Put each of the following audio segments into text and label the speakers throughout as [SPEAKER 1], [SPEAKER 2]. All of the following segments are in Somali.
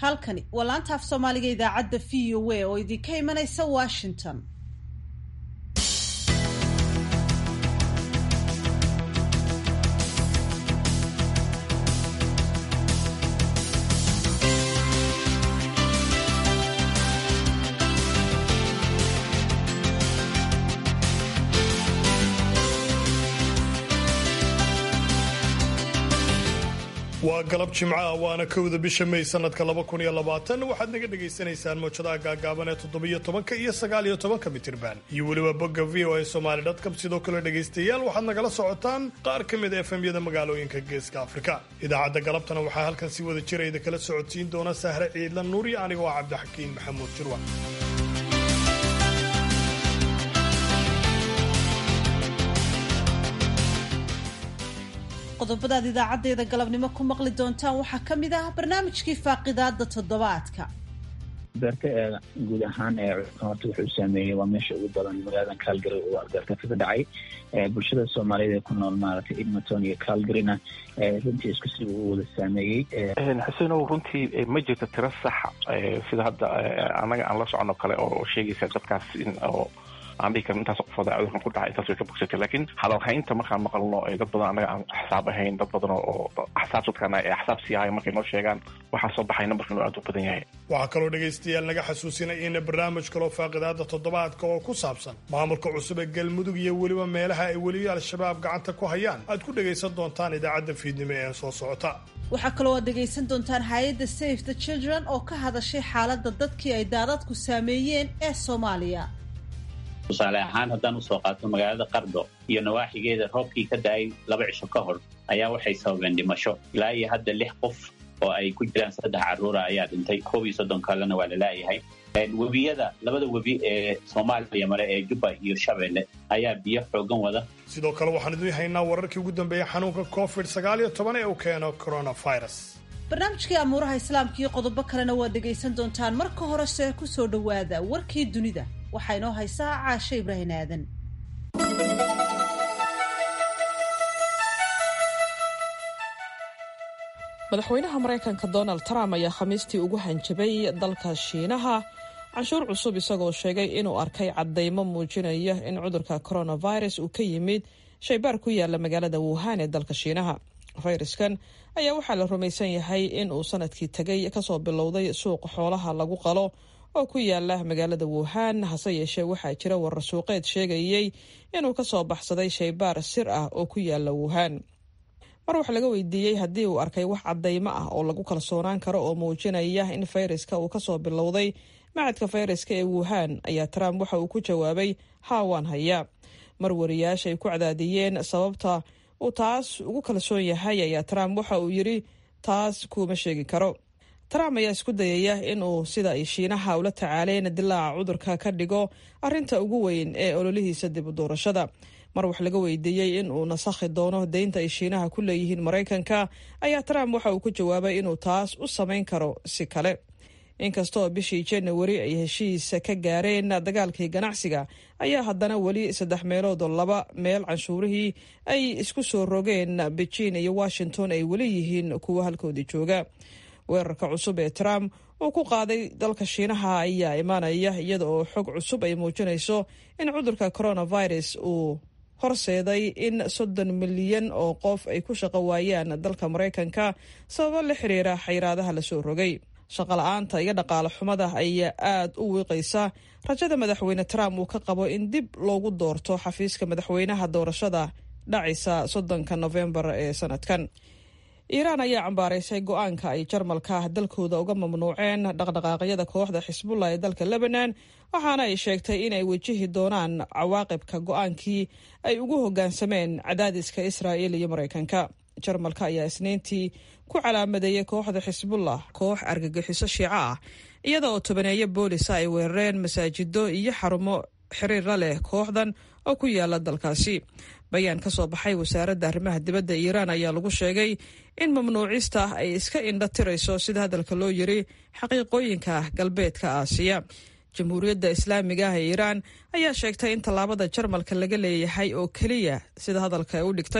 [SPEAKER 1] halkani waa laanta af soomaaliga idaacadda v o a oo idinka imanaysa washington
[SPEAKER 2] waa galab jimcaha waana kowda bisha may sanadka laba kun iyo labaatan waxaad naga dhagaysanaysaan mawjadaha gaagaaban ee toddobiyo tobanka iyo sagaaliyo tobanka mitirban iyo weliba bogga v o a somaali dotcom sidoo kale dhegaystayaal waxaad nagala socotaan qaar ka mid a efemyada magaalooyinka geeska afrika idaacadda galabtana waxaa halkan si wada jirayda kala socodsiin doona sahre ciidla nuuri anigoo ah cabdixakiin maxamuud jirwa
[SPEAKER 1] qodobadaad idaacaddeeda galabnimo ku maqli doontaan waxaa ka mid ah barnaamijkii faaqidaada toddobaadka
[SPEAKER 3] beerka ee guud ahaan ee horta wuxuu saameeyey waa meesha ugu badan magaaladan calgary uu albeerka kaga dhacay bulshada soomaaliyeed ee ku nool maaragtay edmonton iyo calgaryna runtii isku si uu wada saameeyey
[SPEAKER 4] xusenow runtii ma jirto tiro sax sida hadda annaga aan la socono kale oo sheegaysa dadkaas in oo aan dhihi karin intaas qofooda cudurkan ku dhacay intaas way ka bogsatay laakiin hadalhaynta markaan maqalno dad badan annaga aan axsaab ahayn dad badan oo axsaab dadkana ee axsaab sii ahay markay noo sheegaan waxaa soo baxay nambarka inuu aad u badan yahay
[SPEAKER 2] waxaa kaloo dhegaystayaal naga xasuusinay in barnaamij kaloo faaqidaada toddobaadka oo ku saabsan maamulka cusub ee galmudug iyo weliba meelaha ay weli al-shabaab gacanta ku hayaan aad ku dhagaysan doontaan idaacadda fiidnimo ee soo socota
[SPEAKER 1] waxaa kaloo aad dhegaysan doontaan hay-adda safe the children oo ka hadashay xaaladda dadkii ay daadadku saameeyeen ee soomaaliya
[SPEAKER 5] tusaale ahaan haddaan usoo qaato magaalada qardo iyo nawaaxigeeda roobkii ka da-ay laba cisho ka hor ayaa waxay sababeen dhimasho ilaa iyo hadda lix qof oo ay ku jiraan saddex carruura ayaa dhintay koob iyo soddon kalena waa la laayahay webiyada labada webi ee soomaaliya mare ee jubba iyo shabeelle ayaa biyo xoogan wada
[SPEAKER 2] sidoo kale waxaan idin haynaa wararkii ugu dambeeyey xanuunka covid sagaal iyo toban ee uu keeno coronavirus
[SPEAKER 1] barnaamijkii amuuraha islaamka iyo qodobo kalena waad dhegaysan doontaan marka horese ku soo dhowaada warkii dunida waxaa inoo haysaa caashe ibraahin aadan
[SPEAKER 6] madaxweynaha maraykanka donald trump ayaa khamiistii ugu hanjabay dalka shiinaha canshuur cusub isagoo sheegay inuu arkay caddaymo muujinaya in cudurka coronavirus uu ka yimid shaybaar ku yaala magaalada wuhan ee dalka shiinaha fayraskan ayaa waxaa la rumaysan yahay in uu sanadkii tegay kasoo bilowday suuqa xoolaha lagu qalo oo ku yaala magaalada wuhan hase yeeshee waxaa jira warar suuqeed sheegayey inuu kasoo baxsaday shaybaar sir ah oo ku yaala wuhan mar wax laga weydiiyey haddii uu arkay wax caddaymo ah oo lagu kalsoonaan karo oo muujinaya in fayraska uu kasoo bilowday macadka fayraska ee wuhan ayaa trump waxa uu ku jawaabay haa waan hayaa mar wariyaashay ku cadaadiyeen sababta uu taas ugu kalsoon yahay ayaa trump waxa uu yidhi taas kuuma sheegi karo trump ayaa isku dayaya inuu sida ay shiinaha ula tacaaleen dilaaca cudurka ka dhigo arinta ugu weyn ee ololihiisa dib u doorashada mar wax laga weydiiyey in uu nasakhi doono deynta ay shiinaha ku leeyihiin maraykanka ayaa trump waxa uu ku jawaabay inuu taas u samayn karo si kale inkastaoo bishii janawari ay heshiisa ka gaareen dagaalkii ganacsiga ayaa haddana weli saddex meeloodoo laba meel canshuurihii ay isku soo rogeen beijing iyo washington ay weli yihiin kuwo halkoodii jooga weerarka cusub ee trump uu ku qaaday dalka shiinaha ayaa imaanaya iyada oo xog cusub ay muujinayso in cudurka coronavirus uu horseeday in soddon milyan oo qof ay ku shaqo waayaan dalka maraykanka sababo la xiriira xayiraadaha lasoo rogay shaqala-aanta iyo dhaqaale xumada ayaa aada u wiiqaysa rajada madaxweyne trump uu ka qabo in dib loogu doorto xafiiska madaxweynaha doorashada dhacaysa soddonka nofembar ee sanadkan iiraan ayaa cambaaraysay go-aanka ay jarmalka dalkooda uga mamnuuceen dhaqdhaqaaqyada kooxda xisbullah ee dalka lebanon waxaana ay sheegtay inay wajihi doonaan cawaaqibka go-aankii ay ugu hoggaansameen cadaadiska israa'il iyo maraykanka jarmalka ayaa isniintii ku calaamadeeyey kooxda xisbullah koox argagixiso shiico ah iyada oo tobaneeyo boolisa ay weerareen masaajido iyo xarumo xiriirla leh kooxdan oo ku yaala dalkaasi bayaan ka soo baxay wasaaradda arrimaha dibadda iiraan ayaa lagu sheegay in mamnuucista ay iska indha tirayso sida hadalka loo yiri xaqiiqooyinka galbeedka aasiya jamhuuriyadda islaamiga ah ee iiraan ayaa sheegtay in tallaabada jarmalka laga leeyahay oo keliya sida hadalka u dhigtay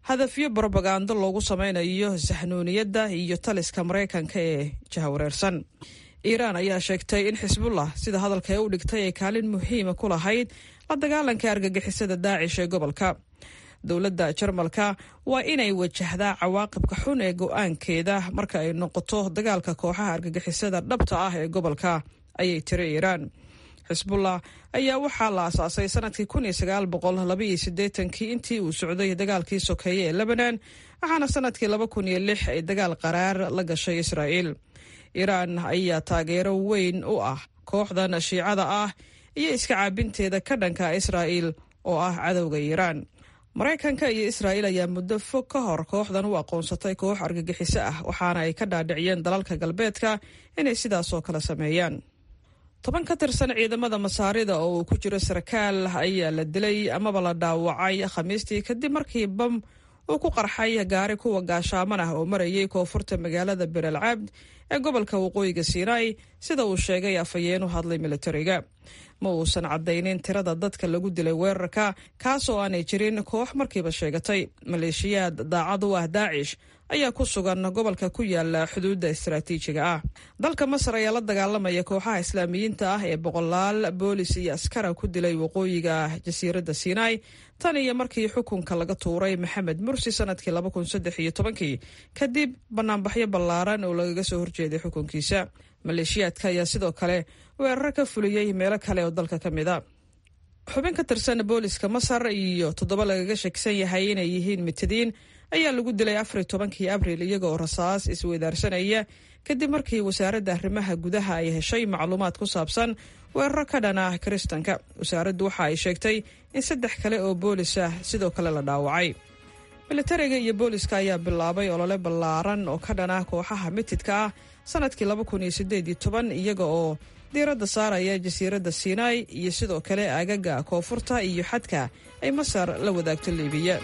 [SPEAKER 6] hadafyo brobagando loogu samaynayo saxnuuniyadda iyo taliska maraykanka ee jahawareersan iiraan ayaa sheegtay in xisbullah sida hadalka ee u dhigtay ay kaalin muhiima ku lahayd la dagaalanka argagixisada daacish ee gobolka dowladda jarmalka waa inay wajahdaa cawaaqibka xun ee go-aankeeda marka ay noqoto dagaalka kooxaha argagixisada dhabta ah ee gobolka ayay tiri iiraan xisbullah ayaa waxaa la asaasay sanadkii kun iyo sagaal boqol labaiyo siddeetankii intii uu socday dagaalkii sokeeye ee lebanon waxaana sanadkii laba kun iyo lix ay dagaal qaraar la gashay israa'iil iiraan ayaa taageero weyn u ah kooxdan shiicada ah iyo iska caabinteeda ka dhanka israa'iil oo ah cadowga iiraan maraykanka iyo israa'iil ayaa muddo fog ka hor kooxdan u aqoonsatay koox argagixiso ah waxaana ay ka dhaadhiciyeen dalalka galbeedka inay sidaasoo kale sameeyaan toban ka tirsan ciidamada masaarida oo uu ku jiro sarkaal ayaa la dilay amaba la dhaawacay khamiistii kadib markii bam uu ku qarxay gaari kuwa gaashaaman ah oo marayay koonfurta magaalada berel cabd ee gobolka waqooyiga siinaai sida uu sheegay afhayeen u hadlay militariga ma uusan caddaynin tirada dadka lagu dilay weerarka kaasoo aanay jirin koox markiiba sheegatay maleeshiyaad daacad u ah daacish ayaa ku sugan gobolka ku yaala xuduudda istaraatiijiga ah dalka masar ayaa la dagaalamaya kooxaha islaamiyiinta ah ee boqolaal boolis iyo askara ku dilay waqooyiga jasiiradda sinai tan iyo markii xukunka laga tuuray maxamed mursi sanadkii laba kun saddex iyo tobankii kadib banaanbaxyo ballaaran oo lagaga soo horjeeday xukunkiisa maleeshiyaadka ayaa sidoo kale weeraro ka fuliyey meelo kale oo dalka ka mid a xubin ka tirsan booliska masar iyo toddoba lagaga shakisan yahay inay yihiin mitadiin ayaa lagu dilay afar iyo tobankii abril iyaga oo rasaas isweydaarsanaya kadib markii wasaaradda arrimaha gudaha ay heshay macluumaad ku saabsan weeraro ka dhan ah kiristanka wasaaraddu waxa ay sheegtay in saddex kale oo boolis ah sidoo kale la dhaawacay militariga iyo booliska ayaa bilaabay olole ballaaran oo ka dhan ah kooxaha mitidka ah sanadkii laba kun iyo sideed iyo toban iyaga oo diiradda saaraya jasiiradda sinai iyo sidoo kale aagaga koonfurta iyo xadka ay masar la wadaagto liibiya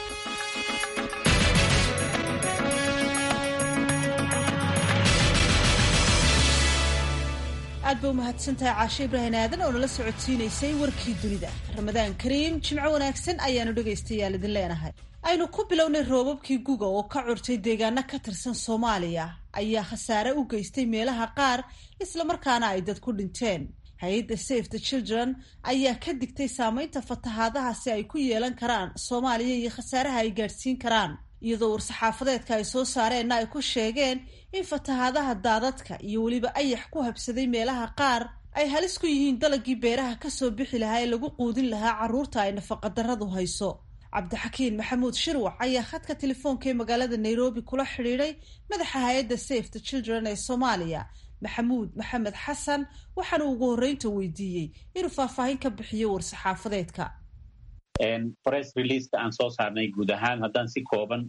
[SPEAKER 1] aad ba umahadsantahay caashe ibrahin aadan oo nala socodsiinaysay warkii dunida ramadaan kariim jimco wanaagsan ayaanu dhegaystayaal idin leenahay aynu ku bilownay roobabkii guga oo ka curtay deegaano ka tirsan soomaaliya ayaa khasaare u geystay meelaha qaar islamarkaana ay dad ku dhinteen hay-adda safe the children ayaa ka digtay saameynta fatahaadahaasi ay ku yeelan karaan soomaaliya iyo khasaaraha ay gaadhsiin karaan iyadoo war-saxaafadeedka ay soo saareenna ay ku sheegeen in fatahaadaha daadadka iyo weliba ayax ku habsaday meelaha qaar ay halis ku yihiin dalagii beeraha kasoo bixi lahaa ee lagu quudin lahaa carruurta ay nafaqadarradu hayso cabdixakiin maxamuud shirwac ayaa khadka telefoonka ee magaalada nairobi kula xidhiidhay madaxa hay-adda safe the children ee soomaaliya maxamuud maxamed xasan waxaana ugu horreynta weydiiyey inuu faahfaahin ka bixiyo war-saxaafadeedka
[SPEAKER 5] press releaseka aan soo saarnay guud ahaan haddaan si kooban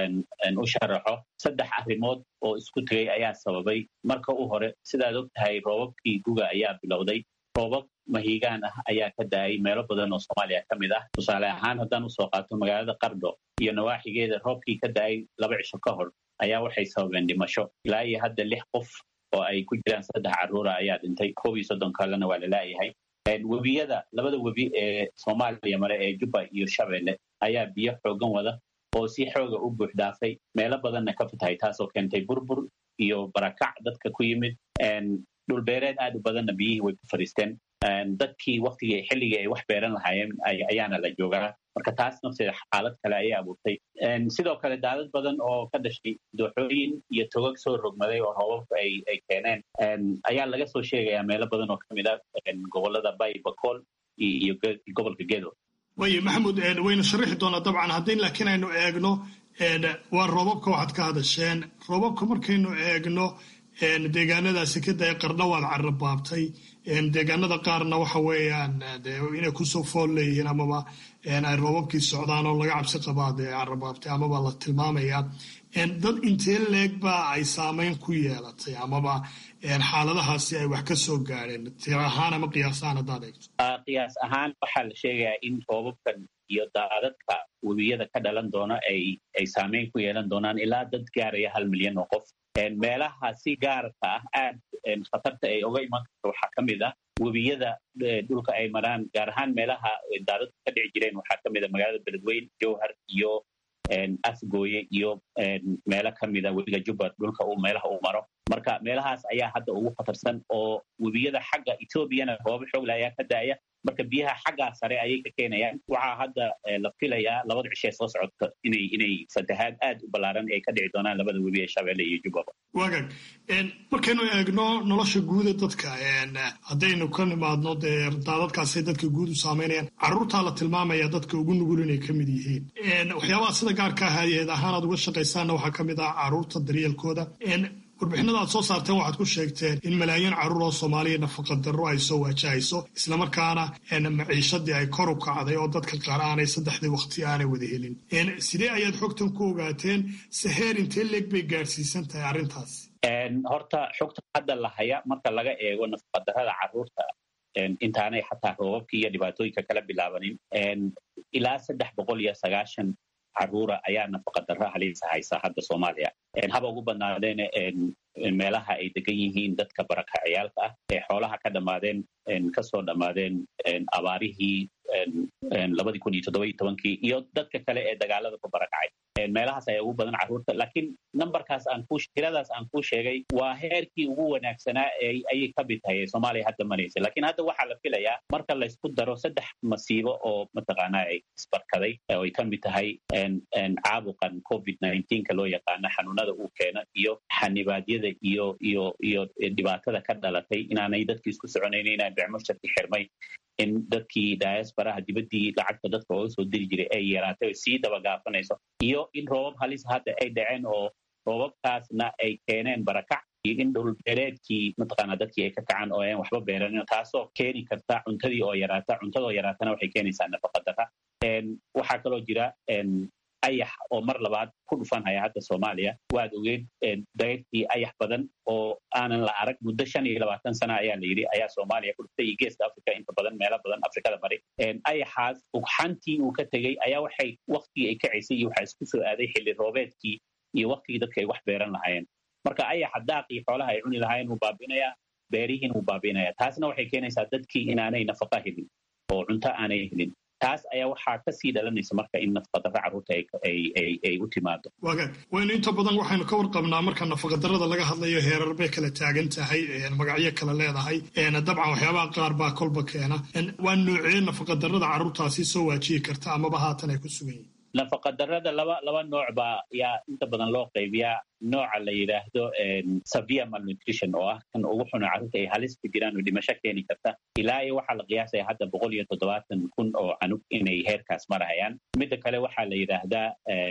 [SPEAKER 5] u sharaxo saddex arrimood oo isku tegay ayaa sababay marka u hore sidaad og tahay roobabkii guga ayaa bilowday roobab mahiigaan ah ayaa ka da-ay meelo badan oo soomaaliya ka mid ah tusaale ahaan haddaan usoo qaato magaalada qardho iyo nawaaxigeeda roobkii ka da-ay laba cisho ka hor ayaa waxay sababeen dhimasho ilaa iyo hadda lix qof oo ay ku jiraan saddex carruura ayaa dhintay koob iyo soddon kalena waa la laayahay webiyada labada webi ee soomaaliya mare ee jubba iyo shabeelle ayaa biyo xoogan wada oo si xooga u buux dhaafay meelo badanna ka fatahay taasoo keentay burbur iyo barakac dadka ku yimid dhulbeereed aad u badanna biyihii way ku fadhiisteen dadkii waktigii xilligii ay wax beeran lahaayeen ayaana la joogaa marka taas nafteeda xaalad kale ayay abuurtay sidoo kale daadad badan oo ka dhashay dooxooyin iyo togag soo rogmaday oo roobabku ay keeneen ayaa laga soo sheegayaa meelo badan oo kamid ah gobolada bay bakool iyo gobolka gedo
[SPEAKER 2] waaya maxamuud waynu sharaxi doonaa dabcan haddii laakiin aynu eegno waa roobabka waxaad ka hadasheen roobabka markaynu eegno deegaanadaasi ka daya qarna waad carabaabtay deegaanada qaarna waxa weeyaan inay kusoo fool leeyihiin amaba ay roobabkii socdaan oo laga cabsi qabaa dee carabaabtay amaba la tilmaamayaa dad intee leeg baa ay saameyn ku yeelatay amaba xaaladahaasi ay wax ka soo gaadheen tir ahaan ama qiyaas ahaan haddaad eegto
[SPEAKER 5] qiyaas ahaan waxaa la sheegayaa in roobabkan iyo daadadka webiyada ka dhalan doona ay saameyn ku yeelan doonaan ilaa dad gaaraya hal milyan oo qof meelaha si gaarka ah aad khatarta ay oga iman karto waxaa ka mid ah webiyada dhulka ay maraan gaar ahaan meelaha daadadka ka dhici jireen waxaa ka mid a magaalada beledweyne jowhar iyo afgooye iyo meelo ka mida webiga jubba dhulka uu meelaha uu maro marka meelahaas ayaa hadda ugu khatarsan oo webiyada xagga etoobiyana goobo xoogle ayaa ka daaya marka biyaha xaggaa sare ayay ka keenayaan waxaa hadda la filayaa labada cishe soo socota inay inay fatahaad aad u ballaaran ay ka dhici doonaan labada webi ee shabeelle iyo jubbaba
[SPEAKER 2] wagaag markaynu eegno nolosha guuda dadka haddaynu ka nimaadno dee daadadkaasay dadka guud u saameynayaan carruurtaa la tilmaamaya dadka ugu nugul inay ka mid yihiin waxyaabaha sida gaarka hay-ad ahaan aad uga shaqaysaanna waxaa ka mid ah carruurta daryeelkooda warbixinada aad soo saarteen waxaad ku sheegteen in malaayiin carruur oo soomaaliya nafaqa darro ay soo waajahayso islamarkaana maciishadii ay kor u kacday oo dadka qaar aanay saddexdii waqti aanay wada helin sidee ayaad xogtan ku ogaateen saheer intee leeg bay gaadhsiisan tahay arrintaas
[SPEAKER 5] horta xogta hadda la haya marka laga eego nafaqadarrada carruurta intaanay xataa roobabkii iyo dhibaatooyinka kala bilaabanin ilaa saddex boqol iyo sagaashan carruura ayaa nafaqadarro halisa haysa hadda soomaaliya haba ugu badnaadeene meelaha ay degan yihiin dadka barakaciyaalka ah ee xoolaha ka dhammaadeen kasoo dhammaadeen abaarihii labadii kun iyo toddoba iyo tobankii iyo dadka kale ee dagaalada ku barakacay meelahaas ayaa ugu badan carruurta laakiin numberkaas aan ku tiradaas aan kuu sheegay waa heerkii ugu wanaagsanaa ayay ka mid tahay ee soomaaliya hadda maraysa laakiin hadda waxaa la filayaa marka laysku daro saddex masiibo oo mataqaanaa ay isbarkaday oo ay ka mid tahay caabuqan covid ka loo yaqaano xanuunada uu keena iyo xanibaadyada iyo iyo iyo dhibaatada ka dhalatay inaanay dadkii isku soconayn inaan becmusharki xirmay in dadkii diasporaha dibaddii lacagta dadka ooga soo diri jiray ay yaraatay o sii dabagaafanayso iyo in roobab halis hadda ay dhaceen oo roobabkaasna ay keeneen barakac iyo in dhulbeereedkii mataqaanaa dadkii ay ka kacaan oo aan waxba beeranin taasoo keeni karta cuntadii oo yaraata cuntadoo yaraatana waxay keenaysaa nafaqadarra waxaa kaloo jira ayax oo mar labaad ku dhufanhaya hadda soomaaliya waad ogeed dayrtii ayax badan oo aanan la arag muddo shan iyo labaatan sana ayaa la yidhi ayaa soomaaliya ku dhuftay iyo geeska africa inta badan meelo badan afrikada bari ayaxaas ugxantii uu ka tegey ayaa waxay waktigii ay kacaysay iyo waxaa isku soo aaday xilli roobeedkii iyo waktigii dadka ay wax beeran lahaayeen marka ayaxa daaqii xoolaha ay cuni lahaayeen wuu baabi'inayaa beerihiin wuu baabi'inayaa taasna waxay keenaysaa dadkii inaanay nafaqa helin oo cunto aanay helin taas ayaa waxaa kasii dhalanaysa marka in nafaqadarra carruurta ay u timaado
[SPEAKER 2] wagaag waynu inta badan waxaynu ka warqabnaa marka nafaqadarrada laga hadlayo heerar bay kala taagan tahay magacyo kala leedahay dabcan waxyaabaha qaar baa kolba keena waa noocee nafaqadarrada carruurtaasi soo waajihi karta amaba haatan ay ku sugan yihin
[SPEAKER 5] nafaqadarrada laba laba nooc baa yaa inta badan loo qaybiyaa nooca la yidhaahdo severe malnutrition oo ah kan ugu xuna carruurta ay halis ku jiraan oo dhimasho keeni karta ilaa iyo waxaa la qiyaasaya hadda boqol iyo toddobaatan kun oo canug inay heerkaas marahayaan midda kale waxaa la yidhaahdaa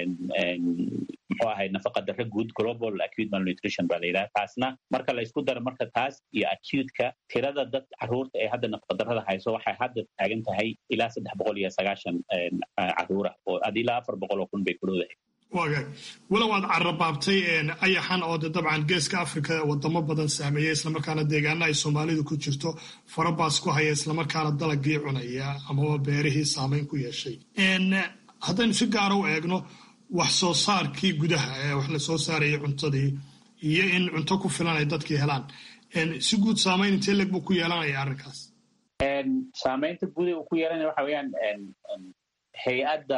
[SPEAKER 5] muxuu ahay nafaqadarro guud global acute malnutrition baa la yidhahda taasna marka la isku daro marka taas iyo acute-ka tirada dad carruurta ee hadda nafaqadarrada hayso waxay hadda taagan tahay ilaa saddex boqol iyo sagaashan carruura oo ad ilaa afar boqol oo kun bay ku dhowdahay
[SPEAKER 2] wagaag walow aad carabaabtay ayaxan oo de dabcan geeska africa wadamo badan saameeya islamarkaana deegaana ay soomaalidu ku jirto farabaas ku haya islamarkaana dalagii cunaya amaba beerihii saameyn ku yeeshay haddaynu si gaara u eegno wax soo saarkii gudaha ee wax la soo saarayay cuntadii iyo in cunto ku filan ay dadkii helaan si guud saameyn intee leg buu ku yeelanaya arrinkaas
[SPEAKER 5] saamaynta guuda uu ku yeelanaya waxa weeyaan hay-adda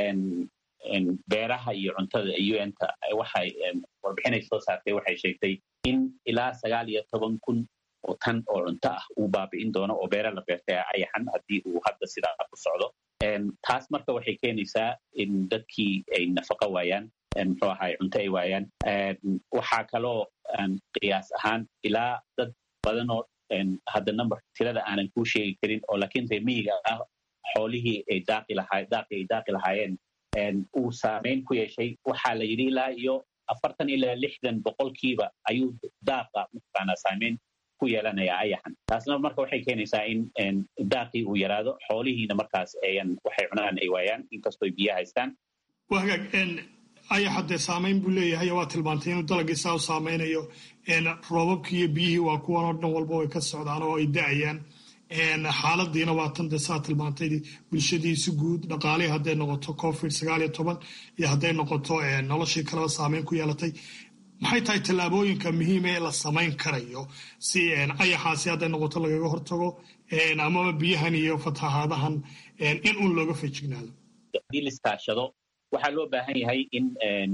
[SPEAKER 5] beeraha iyo cuntada un-ta waxay warbixinay soo saartay waxay sheegtay in ilaa sagaal iyo toban kun oo tan oo cunto ah uu baabi'in doono oo beera la beertay ayaxan haddii uu hadda sidaa ku socdo taas marka waxay keenaysaa in dadkii ay nafaqo waayaan muxuu ahay cunto ay waayaan waxaa kaloo qiyaas ahaan ilaa dad badan oo hadda number tirada aanan kuu sheegi karin oo laakiin reemiyiga ah xoolihii ay daaqi lahaa daaqi ay daaqi lahaayeen uu saameyn ku yeeshay waxaa la yidhi ilaa iyo afartan ilaa lixdan boqolkiiba ayuu daaqa mataqaanaa saameyn ku yeelanayaa ayaxan taasna marka waxay keenaysaa in daaqii uu yaraado xoolihiina markaas ayan waxay cunaan ay waayaan inkastoo biyo haystaan
[SPEAKER 2] waa hagaag ayaxa dee saameyn buu leeyahay waa tilmaantay inuu dalagii saa u saameynayo roobabkii iyo biyihii waa kuwan oo dhan walba way ka socdaan oo ay da-ayaan xaaladiina waa tan dee saa tilmaantay bulshadiisi guud dhaqaalihii hadday noqoto covid sagaal iyo toban iyo hadday noqoto noloshii kaleba saameyn ku yeelatay maxay tahay tallaabooyinka muhiima ee la samayn karayo si ayaxaasi hadday noqoto lagaga hortago amaba biyahan iyo fatahaadahan in uun looga fejignaado
[SPEAKER 5] haddii liskaashado waxaa loo baahan yahay in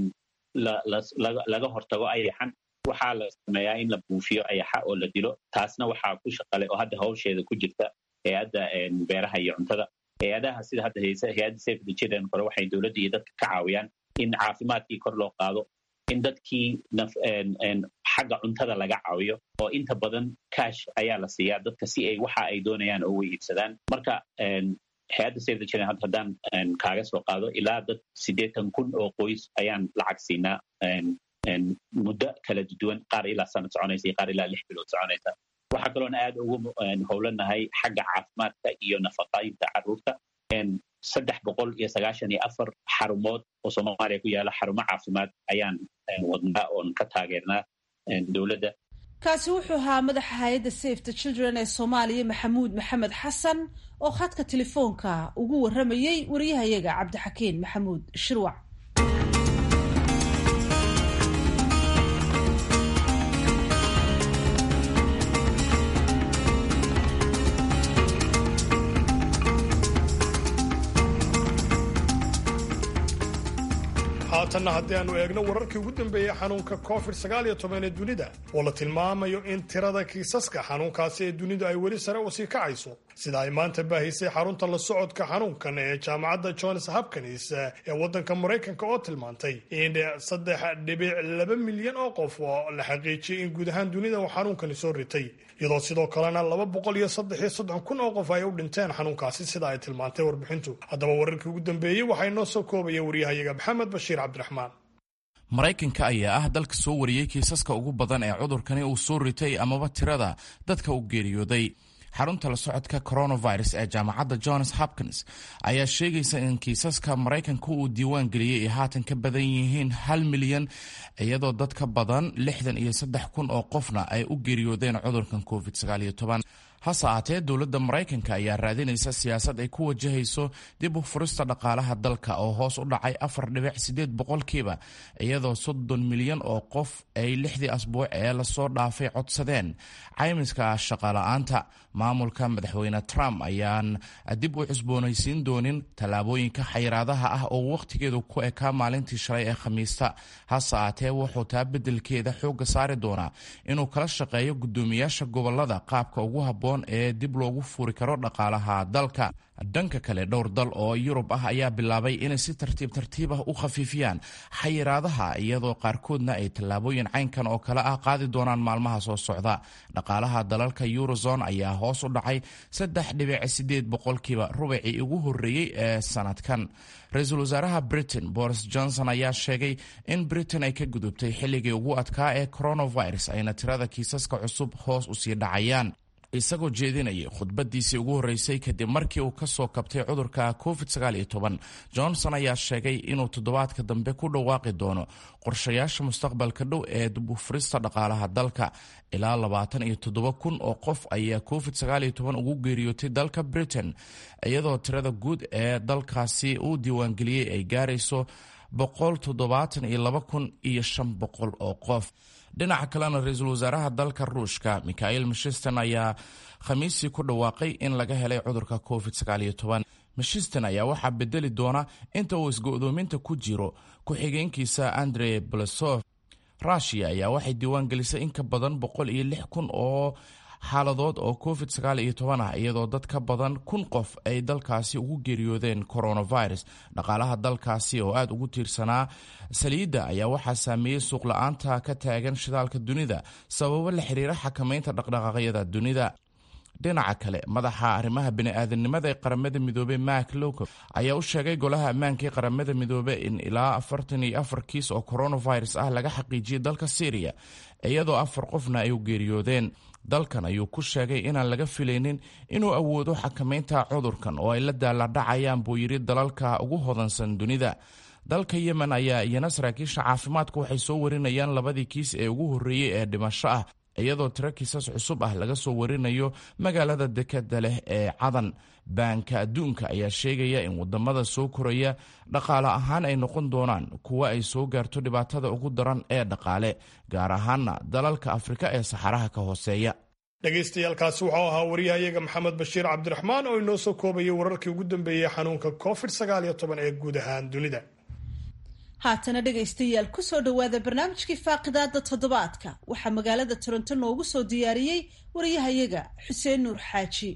[SPEAKER 5] laga hortago ayaxan waxaa la sameeyaa in la buufiyo ayaxa oo la dilo taasna waxaa ku shaqale oo hadda hawsheeda ku jirta hay-adda beeraha iyo cuntada hay-adaha sida hadda hay-adda safe the children kore waxay dowladda iyo dadka ka caawiyaan in caafimaadkii kor loo qaado in dadkii xagga cuntada laga caawiyo oo inta badan cash ayaa la siiyaa dadka si ay waxa ay doonayaan oo way iibsadaan marka hay-adda safe the children hadda haddaan kaaga soo qaado ilaa dad siddeetan kun oo qoys ayaan lacag siinaa muddo kala duwan qaar ilaa sanad soconaysa iyo qaar ilaa lix bilood soconaysa waxaa kaloona aad ugu howlanahay xagga caafimaadka iyo nafaqaynta carruurta saddex boqol iyo sagaashan iyo afar xarumood oo soomaaliya ku yaala xarumo caafimaad ayaan wadnaa oon ka taageernaa dowladda
[SPEAKER 1] kaasi wuxuu ahaa madaxa hay-adda safe the children ee soomaaliya maxamuud maxamed xasan oo khadka telefoonka ugu warramayey wariyahayaga cabdixakiin maxamuud shirwac
[SPEAKER 2] haatanna haddii aanu eegno wararkii ugu dambeeyey xanuunka covid sagaal iyo toban ee dunida oo la tilmaamayo in tirada kiisaska xanuunkaasi ee dunidu ay weli sare usii kacayso sida ay maanta baahisay xarunta la socodka xanuunkan ee jaamacadda johns hopkins ee waddanka maraykanka oo tilmaantay in saddex dhibic laba milyan oo qof oo la xaqiijiyey in guud ahaan dunida uu xanuunkani soo ritay iyadoo sidoo kalena laba boqol iyo saddex iyo soddon kun oo qof ay u dhinteen xanuunkaasi sida ay tilmaantay warbixintu haddaba wararkii ugu dambeeyey waxaa inoo soo koobaya waryahayaga maxamed bashiir cabdiraxmaan
[SPEAKER 7] maraykanka ayaa ah dalka soo wariyey kiisaska ugu badan ee cudurkani uu soo ritay amaba tirada dadka u geeriyooday xarunta la socodka coronavirus ee jaamacadda johns hopkins ayaa sheegaysa in kiisaska maraykanka uu diiwaan geliyey ay haatan ka badan yihiin hal milyan iyadoo dad ka badan lixdan iyo saddex kun oo qofna ay u geeriyoodeen cudurkan covid sagaal iyo toban hase aatee dowladda maraykanka ayaa raadinaysa siyaasad ay ku wajahayso dib u furista dhaqaalaha dalka oo hoos u dhacay afar dhibic sideed boqolkiiba iyadoo soddon milyan oo qof ay lixdii asbuuc ee lasoo dhaafay codsadeen caymiska shaqala-aanta maamulka madaxweyne trump ayaan dib u cusboonaysiin doonin tallaabooyinka xayiraadaha ah oo wakhtigeedu ku ekaa maalintii shalay ee khamiista hase aatee wuxuu taa beddelkeeda xoogga saari doonaa inuu kala shaqeeyo guddoomiyaasha gobolada qaabka ugu habboon ee dib loogu furi karo dhaqaalaha dalka dhanka kale dhowr dal oo yurub ah ayaa bilaabay inay si tartiib tartiib ah u khafiifiyaan xayiraadaha iyadoo qaarkoodna ay tallaabooyin caynkan oo kale ah qaadi doonaan maalmaha soo socda dhaqaalaha dalalka eurozone ayaa hoos u dhacay saddex dhibic sideed boqolkiiba rubacii ugu horreeyey ee sanadkan ra-iisul wasaaraha britain boris johnson ayaa sheegay in britain ay ka gudubtay xilligii ugu adkaa ee coronavirus ayna tirada kiisaska cusub hoos usii dhacayaan isagoo jeedinayay khudbadiisii ugu horreysay kadib markii uu ka soo kabtay cudurka covid johnson ayaa sheegay inuu toddobaadka dambe ku dhawaaqi doono qorshayaasha mustaqbalka dhow ee dibufurista dhaqaalaha dalka ilaa labaatan iyo toddoba kun oo qof ayaa covid ugu geeriyootay dalka britain iyadoo tirada guud ee dalkaasi uu diiwaangeliyey ay gaarayso boqol toddobaatan iyo laba kun iyo shan boqol oo qof dhinaca kalena ra-iisul wasaaraha dalka ruushka mikhail mishisten ayaa khamiisii ku dhawaaqay in laga helay cudurka covid mishisten ayaa waxaa bedeli doona inta uu isgo-doominta ku jiro ku-xigeenkiisa andre blasov rushia ayaa waxay diiwaan gelisay in ka badan boqol iyo lix kun oo xaaladood oo covid ah iyadoo dad ka badan kun qof ay dalkaasi ugu geeriyoodeen coronavirus dhaqaalaha dalkaasi oo aad ugu tiirsanaa saliidda ayaa waxaa saameeyey suuqla-aanta ka taagan shidaalka dunida sababo la xiriira xakamaynta dhaqdhaqaaqyada dunida dhinaca kale madaxa arrimaha bini-aadanimada ee qaramada midoobey mak loko ayaa u sheegay golaha ammaanka ee qaramada midoobe in ilaa afartan iyo afar kiis oo coronavirus ah laga xaqiijiyey dalka syriya iyadoo afar qofna ay u geeriyoodeen dalkan ayuu ku sheegay inaan laga filaynin inuu awoodo xakamaynta cudurkan oo ay la daaladhacayaan buu yidhi dalalka ugu hodansan dunida dalka yemen ayaa iyana saraakiisha caafimaadka waxay soo warinayaan labadii kiis ee ugu horreeyey ee dhimasho ah iyadoo tiro kiisas cusub ah laga soo warinayo magaalada dekeda leh ee cadan baanka adduunka ayaa sheegaya in wadamada soo koraya dhaqaale ahaan ay noqon doonaan kuwa ay soo gaarto dhibaatada ugu daran ee dhaqaale gaar ahaana dalalka afrika ee saxaraha ka hooseeya
[SPEAKER 2] dhegaystayaaalkaasi wuxuu ahaa wariyahayaga maxamed bashiir cabdiraxmaan oo inoo soo koobayay wararkii ugu dambeeyey xanuunka covid ee guud ahaan dunida
[SPEAKER 1] haatana dhegaystayaal kusoo dhowaada barnaamijkii faaqidaada toddobaadka waxaa magaalada toronto noogu soo diyaariyey wariyahayaga xuseen nuur xaaji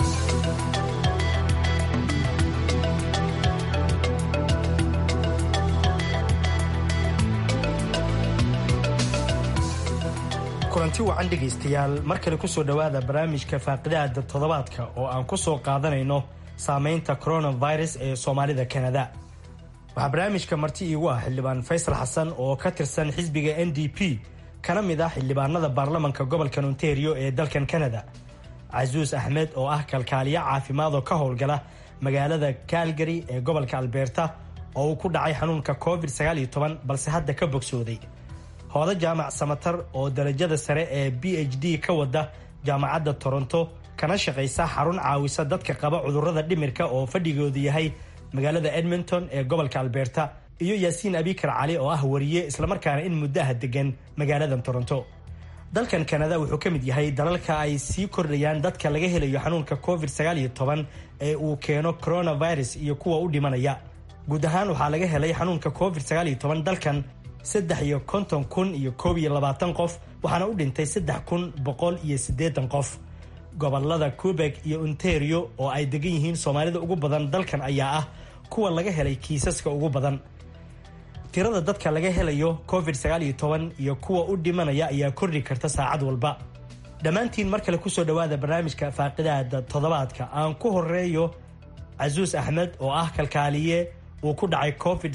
[SPEAKER 8] kulanti wacan dhegaystayaal mar kale kusoo dhowaada barnaamijka faaqidaada toddobaadka oo aan ku soo qaadanayno saameynta coronavirus ee soomaalida kanada waxaa barnaamijka marti iigu ah xildhibaan faysal xasan oo ka tirsan xisbiga n d p kana mid ah xildhibaanada baarlamanka gobolka ontario ee dalkan kanada casuus axmed oo ah kalkaaliyo caafimaad oo ka howlgala magaalada calgary ee gobolka albeerta oo uu ku dhacay xanuunka covid balse hadda ka bogsooday hoodo jaamac samatar oo darajada sare ee b h d ka wada jaamacadda toronto kana shaqaysa xarun caawisa dadka qaba cudurrada dhimirka oo fadhigoodu yahay magaalada edmonton ee gobolka albeerta iyo yaasiin abikar cali oo ah wariye islamarkaana in muddaha degan magaalada toronto dalkan kanada wuxuu ka mid yahay dalalka ay sii kordhayaan dadka laga helayo xanuunka covid ee uu keeno coronavirus iyo kuwa u dhimanaya guud ahaan waxaa laga helay xanuunka covid dalkan saddex iyo konton kun iyo koob iyo labaatan qof waxaana u dhintay saddex kun boqol iyo siddeetan qof gobolada quebeg iyo ontario oo ay degan yihiin soomaalida ugu badan dalkan ayaa ah kuwa laga helay kiisaska ugu badan tirada dadka laga helayo covid iyo kuwa u dhimanaya ayaa kordhi karta saacad walba dhammaantiin mar kale kusoo dhowaada barnaamijka faaqidaada toddobaadka aan ku horeeyo casuus axmed oo ah kalkaaliye uu ku dhacay covid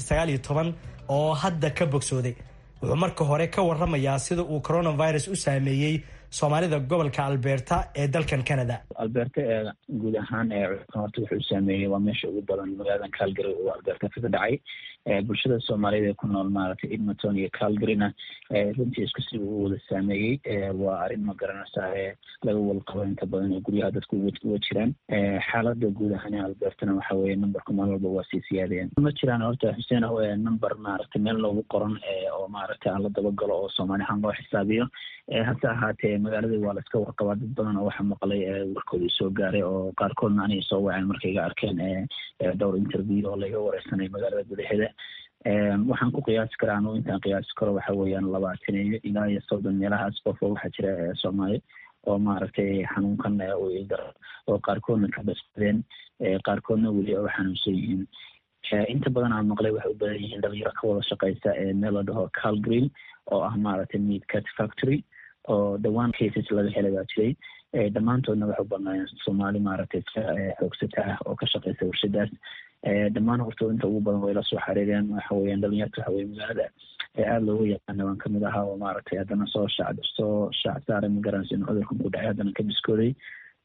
[SPEAKER 8] oo hadda ka bogsooday wuxuu marka hore ka waramayaa sida uu coronavirus u saameeyey soomaalida gobolka alberta ee dalkan canada
[SPEAKER 3] alberta ee guud ahaan ee horta wuxuu saameeyey waa meesha ugu badan magaaladan calgary uu alberta kaga dhacay bulshada soomaaliyed ee ku nool maaragtay edmonton iyo calgaryna runtii isku si uu wada saameeyey waa arrin ma garanaysaa ee laga walqabo inta badan oo guryaha dadku uga jiraan xaalada guud ahaan ee albertana waxa weeye numberka maalin walba waa sii siyaadayaan ma jiraan horta xuseen number maaragtay meel loogu qoran oo maaragtay aan la dabagalo oo soomaali ahaan loo xisaabiyo hase ahaatee magaaladii waa la iska warqabaa dad badan oo waxa maqlay warkoodii soo gaaray oo qaarkoodna anay soo waceen markay iga arkeen dhowr interview oo laiga wareysanay magaalada gudaheeda waxaan ku qiyaasi karaa anugu intaan qiyaasi karo waxa weeyaan labaatan iyo ilaa iyo soddon meelahaas qof oo waxaa jira soomaali oo maaragtay xanuunkan u ildaro oo qaarkoodna ka basbadeen qaarkoodna weli oo xanuunsan yihiin inta badan aan maqlay waxay u badan yihiin dhalinyaro ka wada shaqeysa meel la dhaho calgreen oo ah maaragtay meat cat factory oo dhawaan cases laga helay baa jiray dhammaantoodna waxay u badnaayeen soomaali maaragtay iska xoogsata ah oo ka shaqeysa warshadaas dhammaan horta inta ugu badan way la soo xariireen waxa weeyaan dhalinyarta waxa weye magaalada aada loogu yaqaana waan kamid ahaa oo maaragtay haddana soo shac soo shaac saaray magaranaysa in cudurkan ku dhacay haddana ka biskooday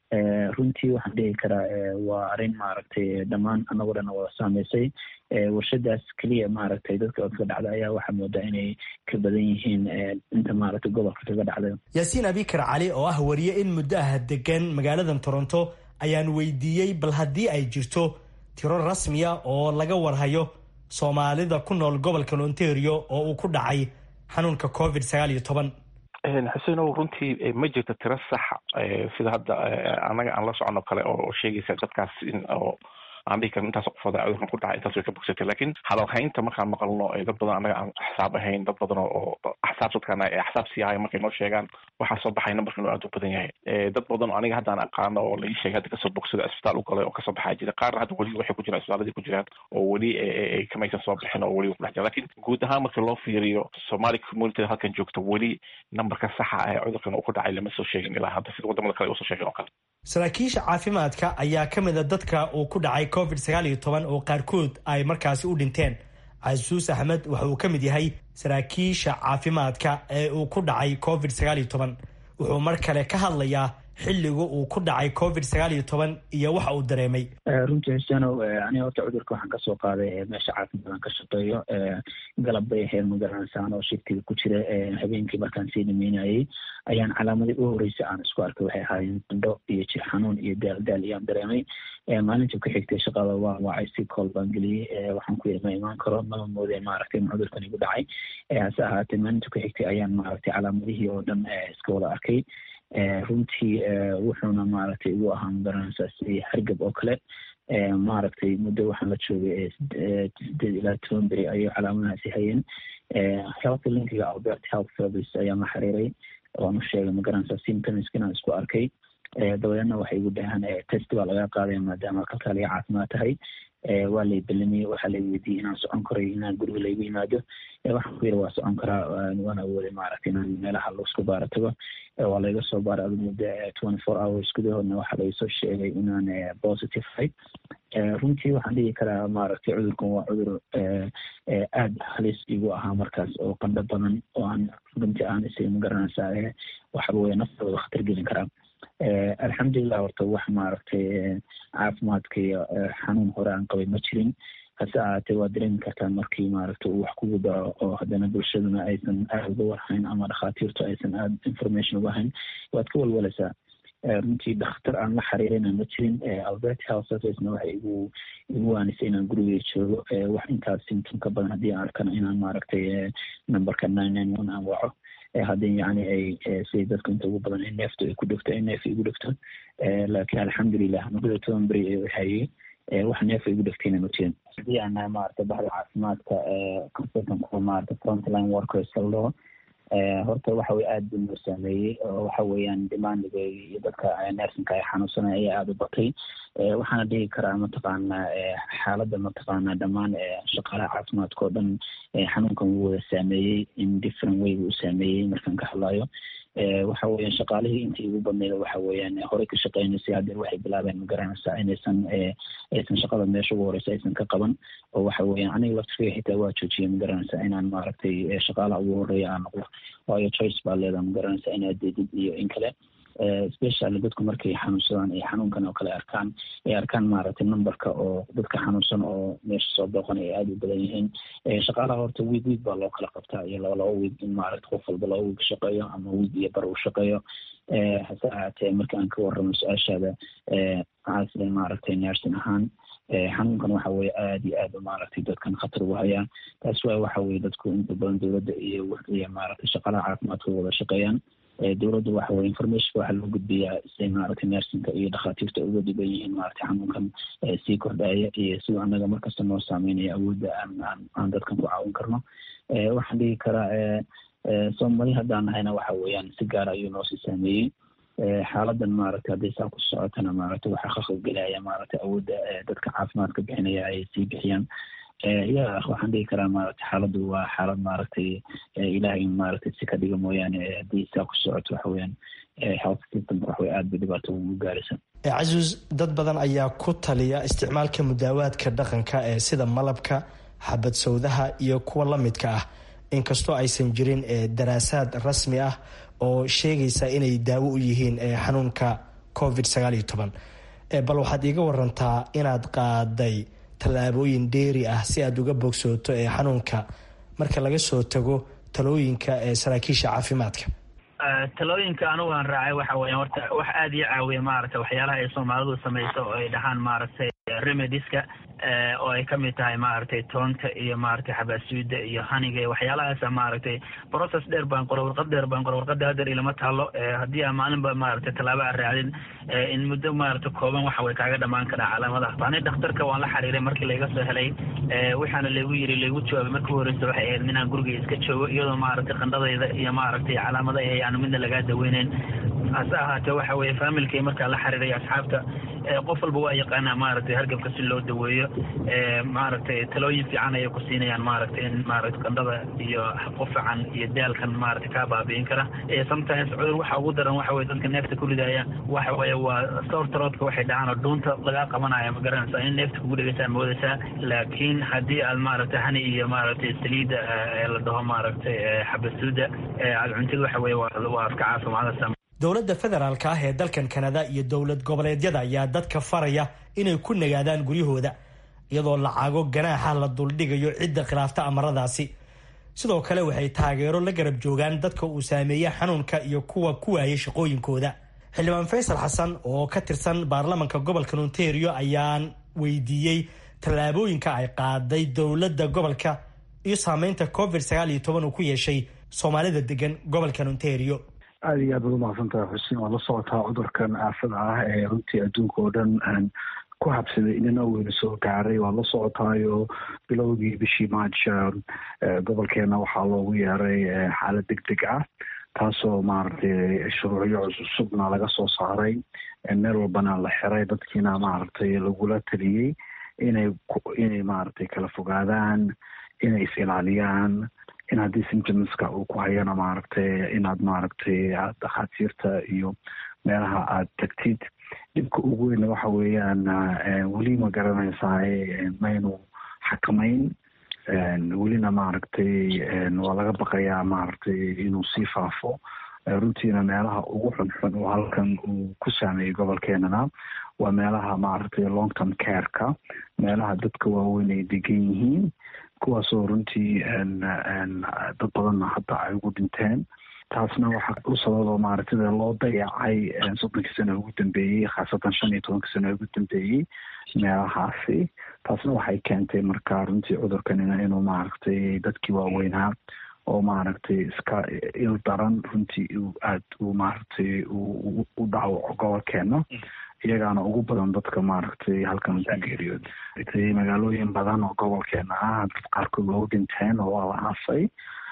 [SPEAKER 3] runtii waxaan dhihi karaa waa arrin maaragtay dhammaan anagoo dhan wada saameysay warshadaas keliya maaragtay dadka oo kaga dhacda ayaa waxaa moodaa inay ka badan yihiin inta maaragtay gobolka kaga dhacday
[SPEAKER 8] yaasiin abikar cali oo ah wariye in muddo ah degan magaaladan toronto ayaan weydiiyey bal haddii ay jirto tiro rasmiya oo laga warhayo soomaalida ku nool gobolkan ontario oo uu ku dhacay xanuunka covid sagaal iyo toban
[SPEAKER 4] xuseenow runtii ma jirto tiro saxa sida hadda annaga aan la socono kale oo sheegaysa dadkaas in oo aan dhihi karin intaas qofooda cudurkan ku dhacay intaas way ka bogsatay laakiin hadalhaynta markaan maqalno dad badan annaga aan xisaab ahayn dad badan oo axsaab dadkaan axsaab sii ahay markay noo sheegaan waxaa soo baxay numberka inuu aad u badan yahay dad badan oo aniga hadda aan aqaano oo la ii sheegay hadda kasoo bogsada isbitaal u galay oo kasoo baxaa jira qaarna hadda weli waxay ku jiraan isbitaaladii ku jiraan oo weli kamaysan soo bixin oo weli ku dhex jiraan lakin guud ahaan marka loo fiiriyo somali community halkan joogta weli numberka saxa ee cudurkan uu ku dhacay lama soo sheegin ilaa hadda sida wadamada kale usoo sheegin oo kale
[SPEAKER 8] saraakiisha caafimaadka ayaa ka mid a dadka uu ku dhacay covid sagaal iyo toban oo qaarkood ay markaasi u dhinteen casuus axmed waxa uu ka mid yahay saraakiisha caafimaadka ee uu ku dhacay covid sagaal iyo toban wuxuu mar kale ka hadlayaa xilligu uu ku dhacay covid sagaal iyo toban iyo waxa uu dareemay
[SPEAKER 3] runtii xuseenow aniga horta cudurka waxaan kasoo qaaday meesha caafimaadaan ka shaqeeyo galab bay ahayd magaranaysan oo shiftiga ku jira habeenkii markaan sii dhameynayay ayaan calaamadii u horreysay aan isku arkay waxay ahaayeen qandho iyo jir xanuun iyo daal daal iyaan dareemay maalintii ku xigtay shaqada waa wacay si kool baan geliyey waxaan ku yidhi ma imaan karo mama moodee maaragtay in cudurkan igu dhacay hase ahaatee maalintii ku xigtay ayaan maaragtay calaamadihii oo dhan iska wada arkay runtii wuxuuna maaragtay igu ahaa magaranaysaa si hargab oo kale maaragtay muddo waxaan la joogay sideed ilaa toban beri ayay calaamadahaasi hayeen health linkiga albert health service ayaan la xiriiray oan u sheegay magaranaysa symptoms inaan isku arkay dabadeedna waxay igu dhahaan test baa laga qaadaya maadaama kalkaaliya caafimaad tahay waa lay belamiyey waxaa lay weydiiyey inaan socon karay inaan guriga laygu yimaado waxaan ku yiri waa socon karaa waan awooday maaragtay inaan meelaha laisku baara tago waa layga soo baaray adu muddo twenty four hours gudahoodna waxaa laysoo sheegay inaan positive ahay runtii waxaan dhihi karaa maaragtay cudurkan waa cudur aada halis igu ahaa markaas oo qandho badan oo aan runtii aan isaga magaranaysaa waxa weye naftooda khatar gelin karaa alxamdulilah horta wax maaragtay caafimaadka iyo xanuun hore aan qabay ma jirin hase ahaatee waa dareemi kartaa markii maaragta uu wax kugu daro oo haddana bulshaduna aysan aada uga warhayn ama dhakhaatiirtu aysan aada information uga hayn waad ka walwalaysaa runtii dhakhtar aan la xiriirina ma jirin albert health servicena waxay igu igu waanisay inaan gurigay joogo wax intaas symptom ka badan haddii aan arkana inaan maaragtay numberka nine nine one aan waco haddii yani ay siday dadku inta ugu badan neeftu ay ku dhegto ay neef igu dhegto laakiin alxamdulilah muddada toban beri ee hayay wax neefa igu dhegtayna ma jirin haddii aan maaragtay baxda caafimaadka consultant kuwa maaragtay frontline workers kaloo horta waxa weye aada buu noo saameeyey oo waxa weeyaan demandiga iyo dadka nersinka ay xanuunsanaya ayaa aada u batay waxaana dhihi karaa mataqaanaa xaaladda mataqaanaa dhammaan shaqaalaha caafimaadka oo dhan xanuunkan wuu wada saameeyey in different way buu u saameeyey markaan ka hadlayo waxa weeyaan shaqaalihii intii ugu badneyd waxa weeyaan horey ka shaqeynaysay haddee waxay bilaabeen magaranaysaa inaysan aysan shaqada meesha ugu horeysa aysan ka qaban oo waxa weeyaan aniga laftirkeyga xitaa waa joojiyay magaranaysaa inaan maaragtay shaqaalaha ugu horeeya aan noqdo waayo choice baa leedaha magaranaysaa inaad deedid iyo in kale specially dadku markay xanuunsadaan ay xanuunkan oo kale arkaan ay arkaan maaragtay numberka oo dadka xanuunsan oo meesha soo booqan ay aada u badan yihiin shaqaalaha horta week week baa loo kala qabtaa iyo laba laba week in maaragta qof walba laba week shaqeeyo ama week iyo bar uu shaqeeyo hase ahaatee marka aan ka warramo su-aashaada caasida maaragtay nersin ahaan xanuunkan waxa weye aada iyo aada maaragtay dadkan khatar ugu hayaa taas waay waxa weye dadku inta badan dowladda iyo iyo maaragtay shaqaalaha caafimaadka wada shaqeeyaan dowladda waxa weye informationka waxaa loo gudbiyaa siday maaragtay nersinka iyo dhakhaatiirta uga dhiban yihiin maaragtay xanuunkan sii kordhaya iyo siduu anaga markasta noo saameynaya awoodda aan aan aan dadkan ku caawin karno waxaan dhihi karaa soomali haddaan nahayna waxa weeyaan si gaara ayuu noosii saameeyey xaaladan maaragtay hadday saa ku socotana maaragtay waxaa khaqab gelaya maaragtay awoodda dadka caafimaadka bixinaya ay sii bixiyaan ya waxaan dhihi karaa maaragtay xaaladdu waa xaalad maaragtay ilaah in maaragtay si ka dhiga mooyaane haddii saa ku socoto waxa weeyaan health system waxway aada bay dhibaato ugu gaaraysa
[SPEAKER 8] cazuuz dad badan ayaa ku taliya isticmaalka mudaawaadka dhaqanka ee sida malabka xabad sawdaha iyo kuwa la midka ah inkastoo aysan jirin daraasaad rasmi ah oo sheegaysa inay daawo u yihiin xanuunka covid sagaal iyo toban bal waxaad iiga warantaa inaad qaaday tallaabooyin dheeri ah si aad uga bogsooto ee xanuunka marka laga soo tago talooyinka ee saraakiisha caafimaadka
[SPEAKER 9] talooyinka anigu aan raacay waxa weya horta wax aada ii caawiya maaragtay waxyaalaha ay soomaalidu samayso oo ay dhahaan maaragtay remediska oo ay kamid tahay maaragtay toonta iyo maaragtay xabaasuuda iyo haniga iyo waxyaalahaasa maaragtay process dheer baan qoray warqad dheer baan qoray warqada hadeer ilama taalo haddii aan maalinba maaragtay tallaabo aan raacdin in muddo maaragtay kooban waxa way kaaga dhamaan karaa calaamadaha ani dhakhtarka waan la xiriiray markii layga soo helay waxaana laygu yiri laygu jawaabay markii horeysa waxay ahayd inaan guriga iska joogo iyadoo maaragtay qandhadayda iyo maaragtay calaamada ay aanu midna lagaa daweyneyn hase ahaatee waxa weeye faamilkay markaa la xiriiray asxaabta qof walba waa yaqaanaa maaragtay hargabka si loo daweeyo maaragtay talooyin fiican ayay ku siinayaan maaragtay in maaragtay qandhada iyo qufacan iyo daalkan maaragtay kaa baabi'in kara sometimes cudur waxa ugu daran waxa weye dadka neefta ku ridaya waxa weeye waa sawrtaroodka waxay dhacaan oo dhuunta lagaa qabanaya ma garanaysaa in neefta kugu dhegaysaa moodaysaa laakiin haddii aad maaragtay hani iyo maaragtay saliida ee la dhaho maaragtay xabasuuda aad cuntid waxa weye waa iska caafimaadaysaa
[SPEAKER 8] dowladda federaalka ah ee dalkan kanada iyo dowlad goboleedyada ayaa dadka faraya inay ku nagaadaan guryahooda iyadoo lacago ganaaxa la duldhigayo cidda khilaafta amaradaasi sidoo kale waxay taageero la garab joogaan dadka uu saameeya xanuunka iyo kuwa ku waayay shaqooyinkooda xildhibaan faysal xasan oo ka tirsan baarlamanka gobolka ontario ayaan weydiiyey tallaabooyinka ay qaaday dowladda gobolka iyo saameynta covid sagaal iyo toban uu ku yeeshay soomaalida degan gobolkan ontario
[SPEAKER 10] aada iyo aad baad umahadsantaha xuseen waa la socotaa cudurkan aafada ah ee runtii adduunka oo dhan ku habsaday inana weyna soo gaaray waa la socotaayo bilowgii bishii march gobolkeena waxaa loogu yeeray xaalad deg deg ah taasoo maaragtay shuruucyo cusubna laga soo saaray meel walbana la xiray dadkiina maaragtay lagula taliyey inay inay maaragtay kala fogaadaan inay is ilaaliyaan in haddii symptomska uu ku hayana maaragtay inaad maaragtay dhakhaatiirta iyo meelaha aad tagtid dhibka ugu weyna waxa weeyaan weli ma garanaysaay maynu xakamayn welina maaragtay waa laga baqayaa maaragtay inuu sii faafo runtiina meelaha ugu xunxun oo halkan uu ku saameeyey gobolkeenana waa meelaha maaragtay long term careka meelaha dadka waaweyn ay degan yihiin kuwaasoo runtii dad badanna hadda ay ugu dhinteen taasna waxaa u sababo maaragtay loo dayacay soddonkii sano ugu dambeeyey khaasatan shan iyo tobankii sano ugu dambeeyey meelahaasi taasna waxay keentay marka runtii cudurkanina inuu maaragtay dadkii waaweynaa oo maaragtay iska il daran runtii aad uu maaragtay u dhaawco gobolkeena iyagaana ugu badan dadka maaragtay halkan ku geeriyooday magaalooyin badan oo gobolkeena ah dad qaarkood waa u dhinteen oo waa la aasay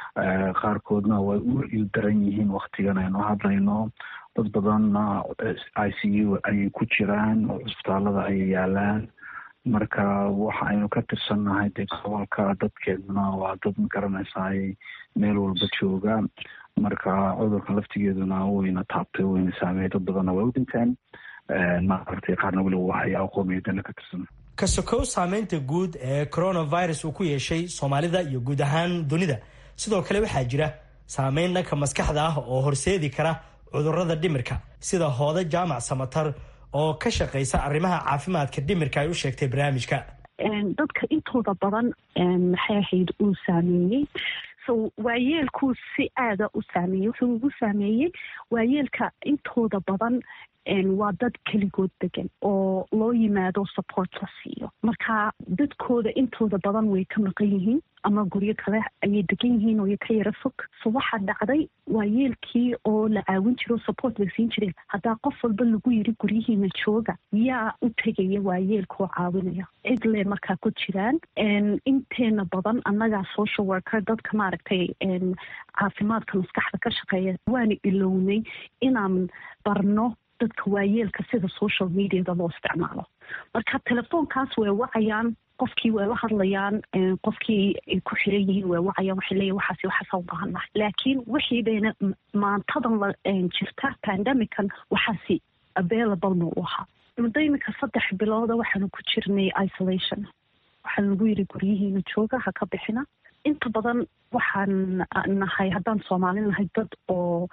[SPEAKER 10] qaarkoodna way u il daran yihiin waktigan aynu hadlayno dad badanna i c u ayay ku jiraan oo cusbitaalada ayay yaalaan marka waxa aynu ka tirsannahay dee gobolka dadkeeduna waa dad ma garanaysaay meel walba jooga marka cudurka laftigeeduna wayna taabtay wayna saameeyay dad badanna way u dhinteen maaragtay qaarna weliba waxay aqoomiyadana ka tirsan
[SPEAKER 8] ka sokow saameynta guud ee coronavirus uu ku yeeshay soomaalida iyo guud ahaan dunida sidoo kale waxaa jira saameyn dhanka maskaxda ah oo horseedi kara cudurada dhimirka sida hooda jaamac samatar oo ka shaqaysa arrimaha caafimaadka dhimirka ay u sheegtay barnaamijka
[SPEAKER 11] dadka intooda badan maxay ahayd uu saameeyey so waayeelkuu si aada u saameeyey wuxuu ugu saameeyey waayeelka intooda badan waa dad keligood degan oo loo yimaado support la siiyo marka dadkooda intooda badan way ka maqan yihiin ama guryo kale ayay degan yihiin oo ka yaro fog so waxaa dhacday waayeelkii oo la caawin jiro support la siin jiray haddaa qof walba lagu yiri guryihiina jooga yaa u tegaya waayeelka oo caawinaya cid le markaa ku jiraan inteena badan annagaa social worker dadka maaragtay caafimaadka maskaxda ka shaqeeya waana ilownay inaan barno dadka waayeelka sida social mediada loo isticmaalo marka telefoonkaas way wacayaan qofkii way la hadlayaan qofkii ay ku xiran yihiin way wacayaan waxay leeyihin waxaas waxaasa u baahannahay laakiin wixii bayna maantadan la jirta pandemican waxaasi available ma u ahaa muddo iminka saddex bilooda waxaanu ku jirnay isolation waxaa lagu yiri guryihiina jooga ha ka bixina inta badan waxaan nahay haddaan soomaalin nahay dad oo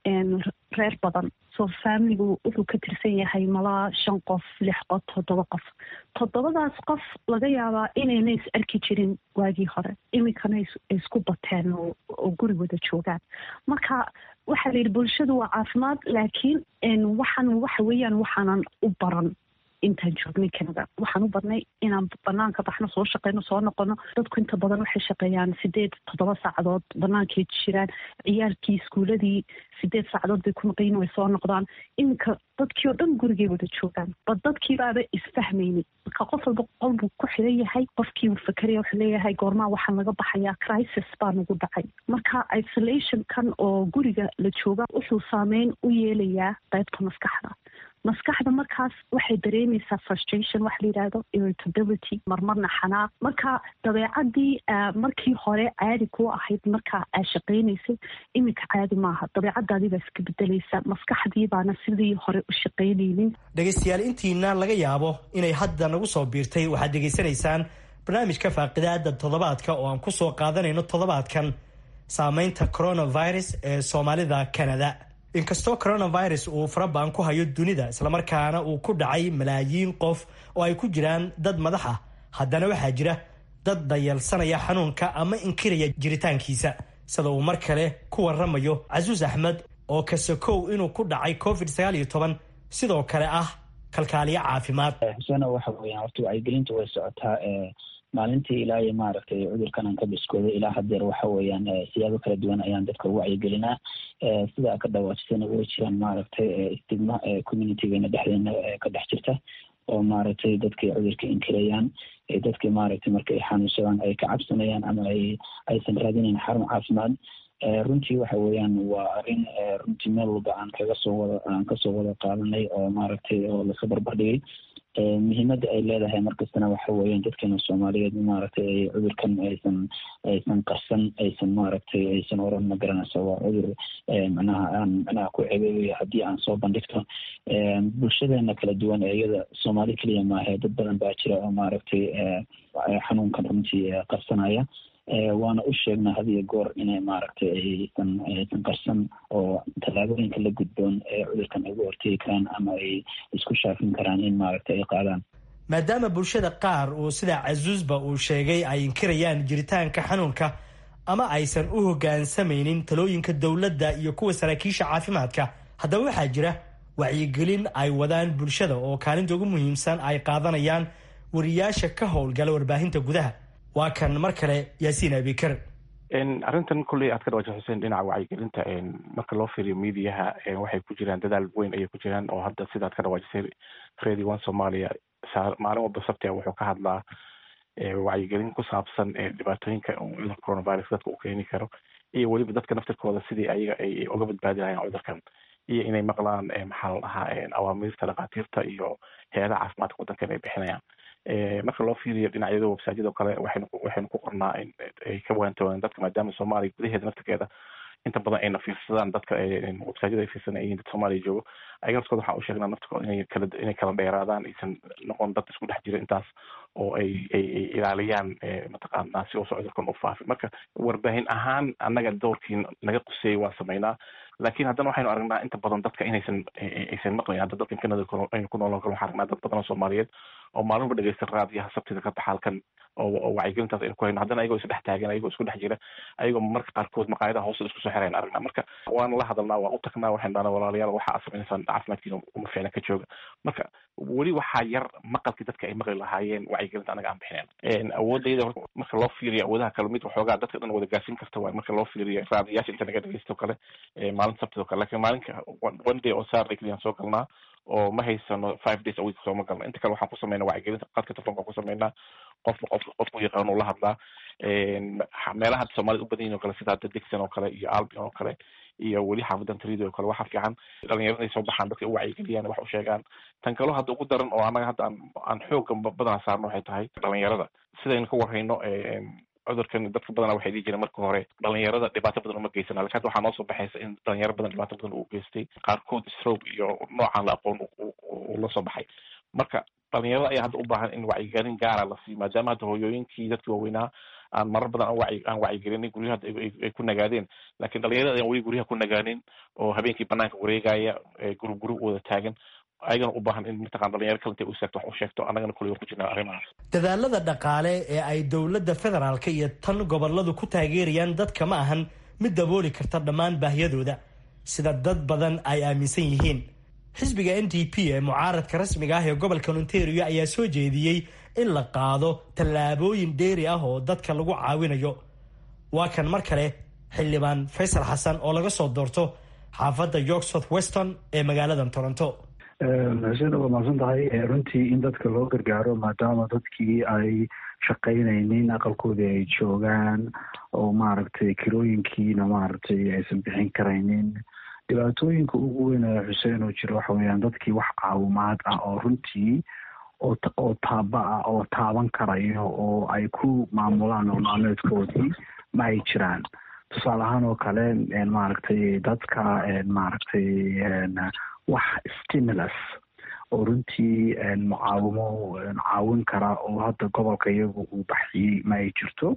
[SPEAKER 11] reer badan so familigu wuxuu ka tirsan yahay malaa shan qof lix qof toddoba qof toddobadaas qof laga yaabaa inayna is arki jirin waagii hore iminkana isku bateen oo guri wada joogaan marka waxaa la yidhi bulshadu waa caafimaad laakiin waxaan waxa weeyaan waxaanan u baran intaan joognay canada waxaan u badnay inaan banaanka baxno soo shaqeyno soo noqono dadku inta badan waxay shaqeeyaan sideed toddoba saacadood banaankay jiraan ciyaalkii iskuuladii sideed saacadood bay ku maqayin way soo noqdaan iminka dadkii oo dhan gurigay wada joogaan ba dadkiibaaba isfahmaynin marka qof walba qol buu ku xiran yahay qofkii uu fakeraya wuxuu leeyahay goormaa waxaan laga baxayaa crisis baa nagu dhacay marka isolationkan oo guriga la jooga wuxuu saameyn u yeelayaa qaybta maskaxda maskaxda markaas waxay dareemaysaa frustration waxa la yidhahdo irritability marmarna xanaaq marka dabeecadii markii hore caadi ku ahayd marka aa shaqaynaysay iminka caadi maaha dabeecadaadii baa iska bedelaysa maskaxdii baana sidii hore u shaqaynaynin
[SPEAKER 8] dhegaystayaal intiina laga yaabo inay hadda nagu soo biirtay waxaad dhegaysanaysaan barnaamijka faaqidaada toddobaadka oo aan kusoo qaadanayno toddobaadkan saameynta coronavirus ee soomaalida canada inkastoo coronavirus uu farabaan ku hayo dunida islamarkaana uu ku dhacay malaayiin qof oo ay ku jiraan dad madax ah haddana waxaa jira dad dayalsanaya xanuunka ama inkiraya jiritaankiisa sida uu mar kale ku waramayo casuus axmed oo kasakow inuu ku dhacay covid sagaal iyo toban sidoo kale ah kalkaaliyo caafimaad
[SPEAKER 3] xusena waxa weeyaan horta wacyigelinta way socotaa maalintii ilaa iyo maaragtay cudurkan aan ka biskooday ilaa hadeer waxa weeyaan siyaabo kala duwan ayaan dadka ugu wacyigelinaa sida ka dhawaajisana way jiraan maaragtay stigma communitygeena dhexdeena ka dhex jirta oo maaragtay dadkay cudurka inkirayaan dadkii maaragtay marka ay xanuunsadaan ay ka cabsanayaan ama ay aysan raadinayn xarun caafimaad runtii waxa weeyaan waa arrin runtii meel walba aan kaga soo wada aan kasoo wada qaadanay oo maaragtay oo lasa barbardhigay muhiimadda ay leedahay markastana waxa weeyaan dadkeena soomaaliyeed maaragtay ay cudurkan aysan aysan qarsan aysan maaragtay aysan oran ma garanaysa waa cudur macnaha aan macnaha ku cebeebayo haddii aan soo bandhigto bulshadeena kala duwan ee iyada soomaali keliya maahe dad badan baa jira oo maaragtay xanuunkan runtii qarsanaya waana u sheegnaa had iyo goor inay maaragtay aysan aysan qarsan oo tallaabooyinka la gudboon ee cudurkan ay ugu hortegi karaan ama ay isku shaafin karaan in maaragtay ay qaadaan
[SPEAKER 8] maadaama bulshada qaar uu sida casuusba uu sheegay ay inkirayaan jiritaanka xanuunka ama aysan u hoggaansamaynin talooyinka dowladda iyo kuwa saraakiisha caafimaadka haddaba waxaa jira wacyigelin ay wadaan bulshada oo kaalinta ugu muhiimsan ay qaadanayaan wariyaasha ka howlgala warbaahinta gudaha waa kan mar kale yaasiin abikar
[SPEAKER 4] arrintan kolley aad ka dhawaajay xuseen dhinaca wacyigelinta marka loo fiiriyo mediaha waxay ku jiraan dadaal weyn ayay ku jiraan oo hadda sidaad ka dhawaajisay radio one somalia maalin walba sabtia wuxuu ka hadlaa wacyigelin ku saabsan dhibaatooyinka cudurka coronavirus dadka uu keeni karo iyo weliba dadka naftirkooda sidii ayaga ay uga badbaadi lahayen cudurkan iyo inay maqlaan maxaa la dhahaa awaamiirta dhakhaatiirta iyo hay-adaha caafimaadka waddankan ay bixinayaan marka loo fiiriyo dhinacyada websaadyada kale waxaynu waxaynu ku qornaa ay ka waantoodaan dadka maadaama soomaaliya gudaheeda naftirkeeda inta badan ayna fiirsadaan dadka websaadyada ay fiirsadaan yihiin dad soomaaliya joogo ayaga naftirkooda waxaan u sheegnaa naftirkooda inay kala inay kala dheeraadaan aysan noqon dad isku dhex jira intaas oo ay ay ay ilaaliyaan mataqaanaa si uusa cudurkan u faafin marka warbaahin ahaan annaga doorkii naga quseeyay waa sameynaa laakiin haddana waxaynu aragnaa inta badan dadka inaysan aysan maqlayn hadda dadkan kanada aynu ku noolon karo waxaan aragnaa dad badan oo soomaaliyeed oo maalinba dhegeysta raadiyaha sabtida ka baxaalkan oo wacyigelintaas aynu ku hayno haddana ayagoo isdhex taagan ayagoo isku dhex jira ayagoo marka qaarkood maqaayadaha hoose isku soo xirayn aragnaa marka waana la hadalnaa waan u tagnaa waxaynu dhahnaa walaalayaal waxa aad samaynaysaan caafimaadkiina uma fiicna ka jooga marka weli waxaa yar maqalkii dadka ay maqli lahaayeen wacyigelinta anaga aan bixinayn awoodayda marka loo fiiriyo awoodaha kale mid waxoogaa dadka dhan wada gaarsiin karta waay marka loo fiiriyo raadiyaasha inta naga dhegeysto kale maalinta sabtida kale lakin maalinka one day oo saturday keliyaan soo galnaa oo ma haysano five days a week sooma galno inta kale waxaan ku sameynaa wacyigelinta qadka telefonka ku sameynaa qofba qof qofku yaqaan uu la hadlaa meelaha hadda soomaalida u badan yihin o kale sida hadda dixon oo kale iyo albion oo kale iyo weli xaafadan tridi oo kale waxaa fiican dhalinyarada ay soo baxaan dadka u wacyigeliyaan wax u sheegaan tan kaloo hadda ugu daran oo annaga hadda aan aan xooga badanaa saarno waxay tahay dhalinyarada sidaynu ka warhayno cudurkan dadka badana waxay dhihi jireen marka hore dhalinyarada dhibaato badan uma geysana lakin hadda waxaa noo soo baxaysa in dhalinyaro badan dhibaato badan uu geystay qaarkood stroke iyo noocaan la aqoon uu la soo baxay marka dhalinyarada ayaa hadda u baahan in wacyigelin gaara la siiyo maadaama hadda hooyooyinkii dadkii waaweynaa aan marar badan aan wacyigelinay guryaha hadda ay ku nagaadeen lakin dhalinyarada ayaan weli guryaha ku nagaanin oo habeenkii banaanka wareegaya gurub gurub wada taagan ayagana u baahan in mataqan dhalinyaro kale intay u seegto wax u sheegto annagana kulli war ku jirnaa arrimahaas
[SPEAKER 8] dadaalada dhaqaale ee ay dowladda federaalka iyo tan goboladu ku taageerayaan dadka ma ahan mid dabooli karta dhammaan baahiyadooda sida dad badan ay aaminsan yihiin xisbiga n d p ee mucaaradka rasmiga ah ee gobolka ontario ayaa soo jeediyey in la qaado tallaabooyin dheeri ah oo dadka lagu caawinayo waa kan mar kale xildhibaan faysal xasan oo laga soo doorto xaafadda york south weston ee magaalada toronto
[SPEAKER 10] xuseen waa mahadsan tahay runtii in dadka loo gargaaro maadaama dadkii ay shaqaynaynin aqalkoodii ay joogaan oo maaragtay kirooyinkiina maaragtay aysan bixin karaynin dhibaatooyinka ugu weyn ee xuseen oo jira waxa weeyaan dadkii wax caawimaad ah oo runtii oo oo taaba ah oo taaban karayo oo ay ku maamulaan nololmaalmeedkoodii ma ay jiraan tusaale ahaan oo kale maaragtay dadka maaragtay wax stimulus oo runtii mucaawimo caawin kara oo hadda gobolka iyagu uu baxiyey ma ay jirto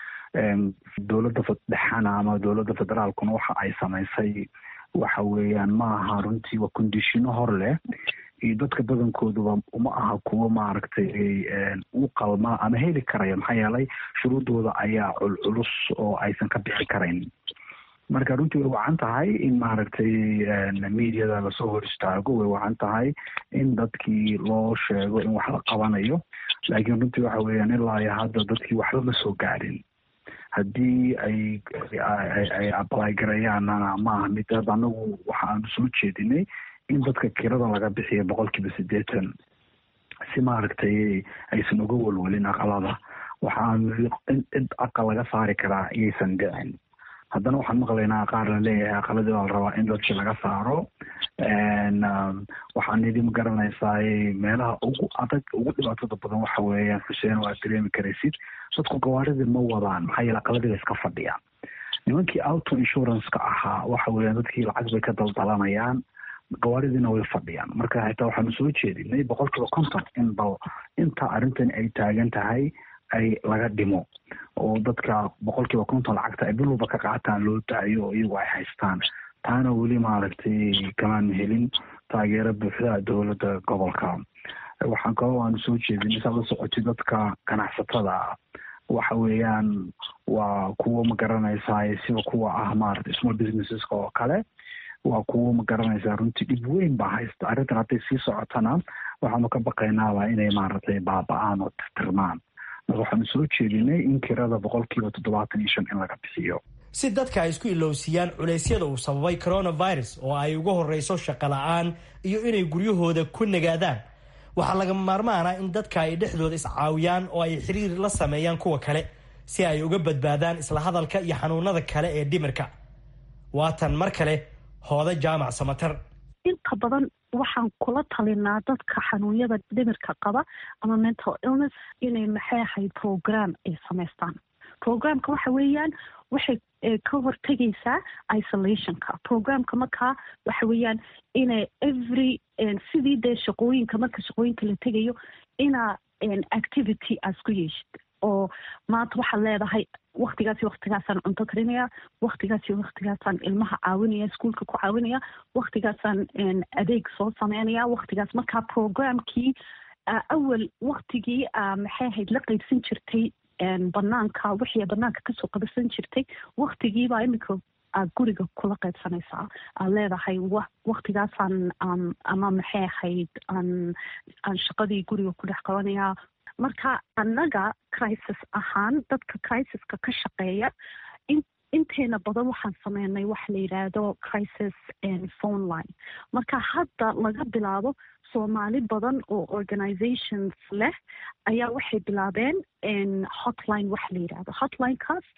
[SPEAKER 10] dowladda dhexana ama dowladda federaalkuna waxa ay samaysay waxa weeyaan ma aha runtii waa kondishino hor leh iyo dadka badankooduba uma aha kuwo maaragtay u qalma ama heli karaya maxaa yeelay shuruudooda ayaa culculus oo aysan ka bixi karayn marka runtii way wacan tahay in maaragtay mediada lasoo hor istaago way wacan tahay in dadkii loo sheego in wax la qabanayo laakiin runtii waxa weeyaan ilaa iyo hadda dadkii waxba ma soo gaadhin haddii ay ay ablay garayaanna maaha mid hadda anagu waxa aanu soo jeedinay in dadka kirada laga bixiyo boqol kiiba siddeetan si maaragtay aysan uga welwelin aqalada waxaan cid aqal laga saari karaa iyaysan dhicin haddana waxaan maqlaynaa qaar la leeyahay aqaladii baa la rabaa in dadkii laga saaro waxaan idhi ma garanaysaa meelaha ugu adag ugu dhibaatada badan waxa weeyaan xuseen waa dareemi karaysid dadku gawaaridii ma wadaan maxaa yeele aqaladii bay iska fadhiyaan nimankii auto insurance-ka ahaa waxa weeyaan dadkii lacag bay ka daldalanayaan gawaaridiina way fadhiyaan marka xitaa waxaanu soo jeedinay boqol kiiba konton in bal inta arrintan ay taagan tahay ay laga dhimo oo dadka boqol kiiba konton lacagta ay bil walba ka qaataan loo daayo iyagu ay haystaan taana weli maaragtay kamaan helin taageero buuxda dowladda gobolka waxaan kaloo aanu soo jeedinay saad la socotay dadka ganacsatada waxa weeyaan waa kuwo ma garanaysaa sida kuwa ah maaragtay small businesseska oo kale waa kuwo ma garanaysaa runtii dhib weyn baa haysta arrintan hadday sii socotana waxaanu ka baqaynaaba inay maaragtay baaba-aan oo tirtirmaan marka waxaanu soo jeedinay in kirada boqolkiiba toddobaatan iyo shan in laga bixiyo
[SPEAKER 8] si dadka ay isku ilowsiiyaan culeysyada uu sababay coronavirus oo ay uga horreyso shaqo la-aan iyo inay guryahooda ku nagaadaan waxaa lagama maarmaana in dadka ay dhexdooda iscaawiyaan oo ay xiriir la sameeyaan kuwa kale si ay uga badbaadaan isla hadalka iyo xanuunada kale ee dhimirka waatan mar kale hooda jaamac samatar
[SPEAKER 11] inta badan waxaan kula talinaa dadka xanuunyada dhimirka qaba ama mental illness inay maxay ahayd program ay samaystaan programka waxa weeyaan waxay ka hortegaysaa isolationka programka markaa waxa weeyaan inay every sidii dee shaqooyinka marka shaqooyinka la tegayo inaa activity aas ku yeeshid oo maanta waxaad leedahay waktigaasi waktigaasaan cunto karinaya waktigaasi waktigaasaan ilmaha caawinaya iskuolka ku caawinaya waktigaasaan adeeg soo sameynaya waktigaas markaa programkii awal waktigii maxay ahayd la qeybsan jirtay banaanka wixii banaanka kasoo qabasan jirtay waktigiibaa imika aad guriga kula qaybsanaysaa aad leedahay waktigaasaan ama maxay ahayd aan aan shaqadii guriga ku dhex qabanaya marka annaga crisis ahaan dadka crisiska ka shaqeeya inteena badan waxaan sameynay waxa la yidhaahdo crisis phone line marka hadda laga bilaabo soomaali badan oo organizations leh ayaa waxay bilaabeen hotline waxa la yidhahdo hotlinekaas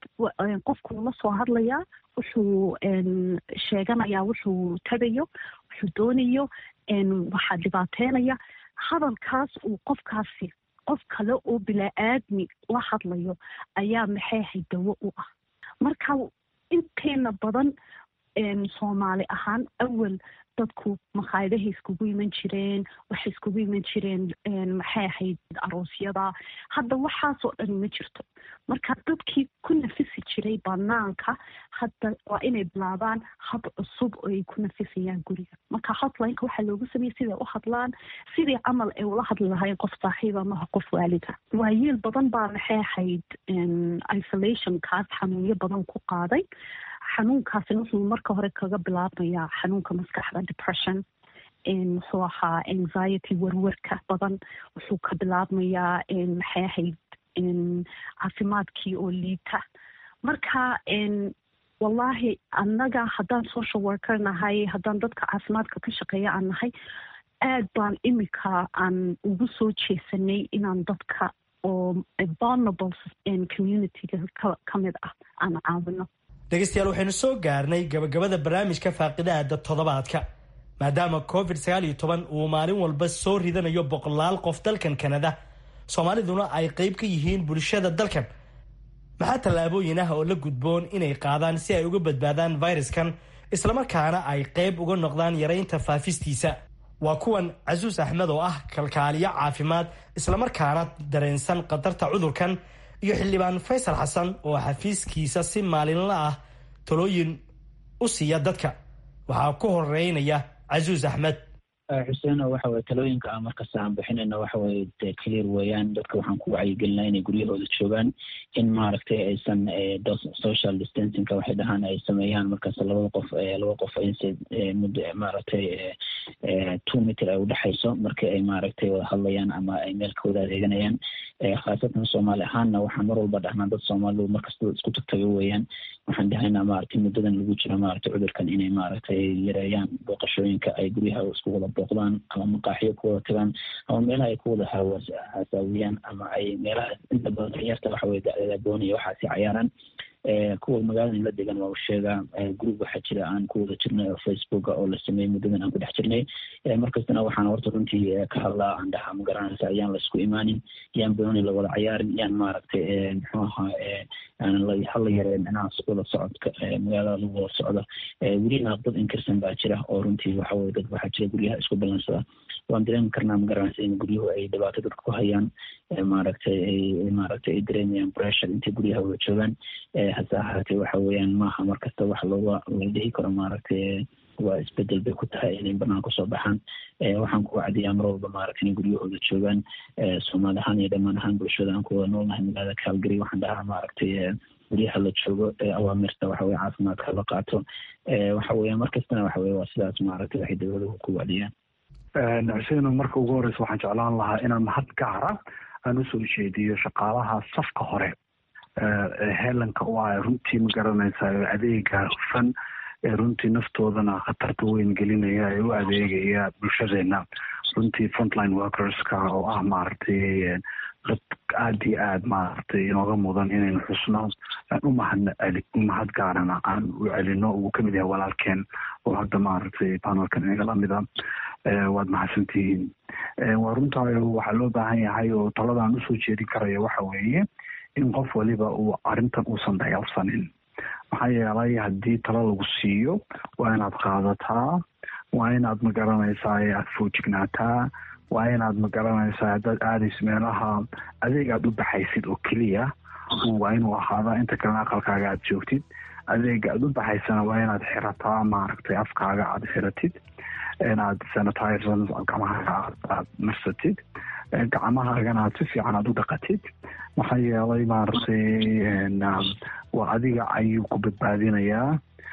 [SPEAKER 11] qofku la soo hadlayaa wuxuu sheeganayaa wuxuu tagayo wuxuu doonayo waxaa dhibaateynaya hadalkaas uu qofkaasi qof kale oo bilaa-aadmi la hadlayo ayaa maxay ahayd dawo u ah marka inteena badan soomaali ahaan awal dadku makhaayadahay iskugu iman jireen waxay iskugu iman jireen maxay ahayd aroosyada hadda waxaasoo dhan ma jirto marka dadkii ku nafisi jiray banaanka hadda waa inay bilaabaan hab cusub oo ay ku nafisayaan guriga marka hotlineka waxaa loogu sameeyey siday u hadlaan sidii camal ay ula hadli lahaayeen qof saaxiiba maha qof waalida waayeel badan baa maxay ahayd isolationkaas xanuunyo badan ku qaaday xanuunkaasina wuxuu marka hore kaga bilaabmayaa xanuunka maskaxda depression muxuu ahaa anxiety warwarka badan wuxuu ka bilaabmayaa maxay ahayd caafimaadkii oo liita marka wallahi annaga haddaan social worker nahay haddaan dadka caafimaadka ka shaqeeya aan nahay aad baan imika aan ugu soo jeesanay inaan dadka oo vulnerable communityga ka mid ah aan caawino
[SPEAKER 8] dhegeystayaal waxaynu soo gaarnay gabagabada barnaamijka faaqidaada toddobaadka maadaama covid sagaal iyo toban uu maalin walba soo ridanayo boqolaal qof dalkan kanada soomaaliduna ay qeyb ka yihiin bulshada dalkan maxaa tallaabooyin ah oo la gudboon inay qaadaan si ay uga badbaadaan fayraskan islamarkaana ay qeyb uga noqdaan yaraynta faafistiisa waa kuwan casuus axmed oo ah kalkaaliyo caafimaad islamarkaana dareensan khatarta cudurkan iyo xildhibaan faysal xasan oo xafiiskiisa si maalinla ah talooyin u siiya dadka waxaa ku horeynaya casuus axmed
[SPEAKER 3] xuseen waxa weye talooyinka aan markasta aan bixinayna waxa weye de clear weeyaan dadka waxaan ku wacyigelinaa inay guryahooda joogaan in maaragtay aysan social distancingka waxay dhahaan ay sameeyaan markaas labada qof laba qof inse muddo maaragtay two meter ay udhexayso markii ay maaragtay wada hadlayaan ama ay meel ka wada adeeganayaan khaasatan soomaali ahaanna waxaan mar walba dhahnaa dad soomaalidu markasta isku tagtago weeyaan waxaan dhahaynaa maaragtay muddadan lagu jiro maaragtay cudurkan inay maaragtay yareeyaan booqashooyinka ay guryaha isku wada booqdaan ama maqaaxiyo ku wada tagaan ama meelaha ay ku wada hasaawiyaan ama ay meelaha inta badan danyarta waxa weye dacdadabooniya waxaasi cayaaraan kuwa magaalada la degan waa u sheegaa group waxaa jira aan ku wada jirnay oo facebooka oo la sameeyey muddadan aan ku dhex jirnay markastana waxaan horta runtii ka hadlaa aan dhahaa ma garanaysa yaan la isku imaanin yaan booni la wada cayaarin yaan maaragtay muxuu ahaa hala yareen dhinacaas wada socodka magaalada lagu wada socdo welina dad inkirsan baa jira oo runtii waxa weye dad waxaa jira guryaha isku ballansada waan dareemi karnaa ma garanaysa in guryuhu ay dhibaato dadka ku hayaan maaragtay ay maaragtay ay dareemayaan pressure intay guryaha wada joogaan hase ahaatee waxa weeyaan maaha markasta wax looga la dhihi karo maaragtay waa isbedel bay ku tahay inay banaan kusoo baxaan waxaan ku wacdiyaa mar walba maaragtay inay guryahooda joogaan soomaali ahaan iyo dhammaan ahaan bulshada aan ku wada noolnahay magaalada calgary waxaan dhahaa maaragtay guryaha la joogo awaamirta waxa weye caafimaadka la qaato waxa weeya markastana waxa weye waa sidaas maaragtay waxay dowladuhu ku wacdiyaan
[SPEAKER 10] xuseen marka ugu horeysa waxaan jeclaan lahaa inaan mahad gaara aan usoo jeediyo shaqaalaha safka hore heelanka u ah runtii ma garanaysa adeega hufan ee runtii naftoodana khatarta weyn gelinaya ee u adeegaya bulshadeena runtii frontline workerska oo ah maaragtay dad aada iyo aad maaragtay inooga mudan inaynu xusno umahad umahad gaarana aan u celino uu kamid yahay walaalkeen oo hadda maaragtay panelkan inaga lamida waad mahadsantihiin waa runtaayo waxaa loo baahan yahay oo taladaan usoo jeedin karaya waxa weeye in qof waliba uu arrintan uusan dayalsanin maxaa yeelay haddii talo lagu siiyo waa inaad qaadataa waa inaad magaranaysaa aada foojignaataa waa inaad magaranaysaa haddaad aadayso meelaha adeeg aada u baxaysid oo keliya waa inuu ahaadaa inta kalena aqalkaaga aada joogtid adeega aada u baxaysana waa inaad xirataa maaragtay afkaaga aada xiratid inaad sanitizer gacmahaaga aad marsatid gacmahaagana aad si fiican aada u dhaqatid maxaa yeelay maaragtay waa adiga ayuu ku badbaadinayaa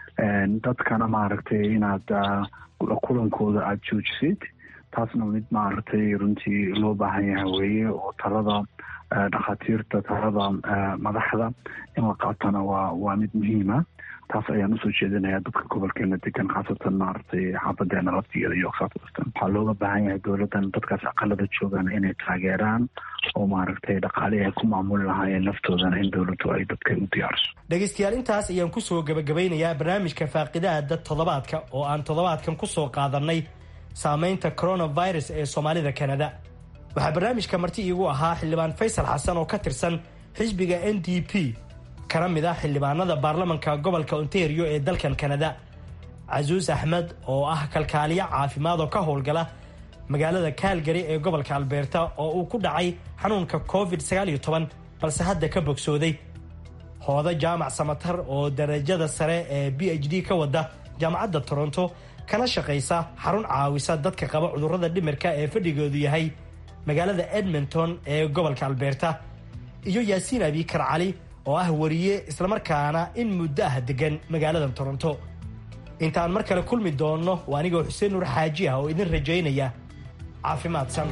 [SPEAKER 10] dadkana maaragtay inaad kulankooda aada joojisid taasna mid maaragtay runtii loo baahan yahay weeye oo talada dhakhaatiirta talada madaxda in la qaatana waa waa mid muhiima taas ayaan usoo jeedinayaa dadka gobolkeena degan khaasatan maaragtay xaafadeena laftigeeda iyo south western waxaa looga baahan yahay dowladdan dadkaas aqalada joogaan inay taageeraan oo maaragtay dhaqaalihi ay ku maamuli lahaayeen naftoodana in dowladdu ay dadka u diyaariso
[SPEAKER 8] dhegaystayaal intaas ayaan kusoo gabagabeynayaa barnaamijka faaqidaada toddobaadka oo aan toddobaadkan kusoo qaadanay saameynta coronavirus ee soomaalida kanada waxaa barnaamijka marti iigu ahaa xildhibaan faysal xasan oo ka tirsan xisbiga n d p kana mid ah xildhibaanada baarlamanka gobolka ontario ee dalkan kanada casuus axmed oo ah kalkaaliyo caafimaad oo ka howlgala magaalada calgary ee gobolka albeerta oo uu ku dhacay xanuunka covid balse hadda ka bogsooday hooda jaamac samatar oo darajada sare ee b h d ka wada jaamacadda toronto kana shaqaysa xarun caawisa dadka qaba cudurrada dhimirka ee fadhigoodu yahay magaalada edmonton ee gobolka albeerta iyo yaasiin abikar cali oo ah wariye islamarkaana in muddo ah degan magaalada toronto intaan mar kale kulmi doonno waa anigoo xuseen nuur xaaji ah oo idin rajaynaya caafimaadsan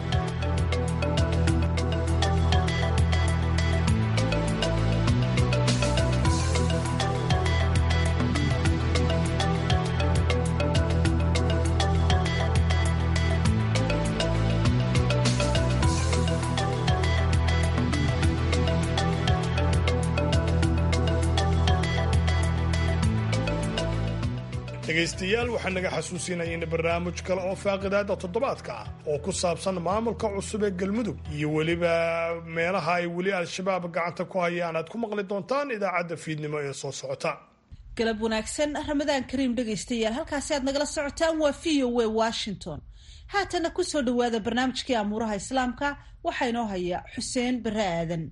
[SPEAKER 2] dhegaystayaal waxaa naga xasuusinaya in barnaamij kale oo faaqidaada toddobaadka ah oo ku saabsan maamulka cusub ee galmudug iyo weliba meelaha ay weli al-shabaab gacanta ku hayaan aad ku maqli doontaan idaacadda fiidnimo ee soo socota
[SPEAKER 1] galab wanaagsan ramadaan kariim dhegaystayaal halkaasi aad nagala socotaan waa v o a washington haatana kusoo dhowaada barnaamijkii amuuraha islaamka waxaa inoo haya xuseen bare aadan